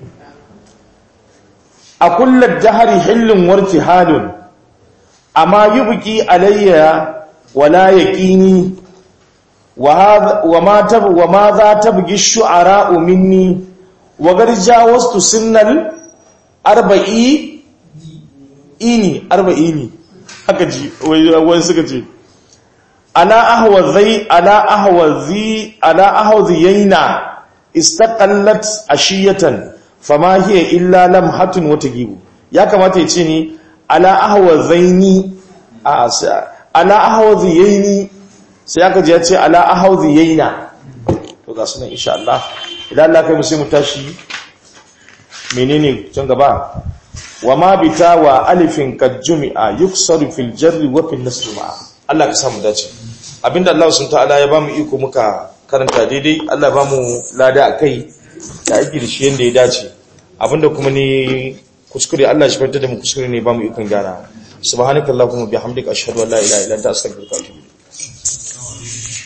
a kullar dahari hillin warki halun amma yubki alayya wala yaqini wa ma tab wa ma za tabgi shu'ara minni wa garja wastu sunnal arba'i ini arba'ini haka ji wai suka ce ala ahwazai ala ahwazi ala ahwaziyaina istaqallat ashiyatan fama hiya illa lamhatun wa tagibu ya kamata ya ce ni ala ahwazaini a ala ahwaziyaini sai aka ji ya ce ala ahwaziyaina to ga sunan insha Allah idan Allah kai mu sai mu tashi menene can gaba wa ma bita wa alifin kad jumi'a yuksaru fil jarri wa fil nasr ma'a Allah ka samu dace abinda Allah subhanahu ta'ala ya bamu iko muka karanta daidai Allah ba mu lada akai da aiki da shi yanda ya dace abinda kuma ne kuskure Allah shi fanta da mu kuskure ne bamu ikon gyara subhanakallahumma bihamdika ashhadu an la ilaha illa anta astaghfiruka wa atubu ilayk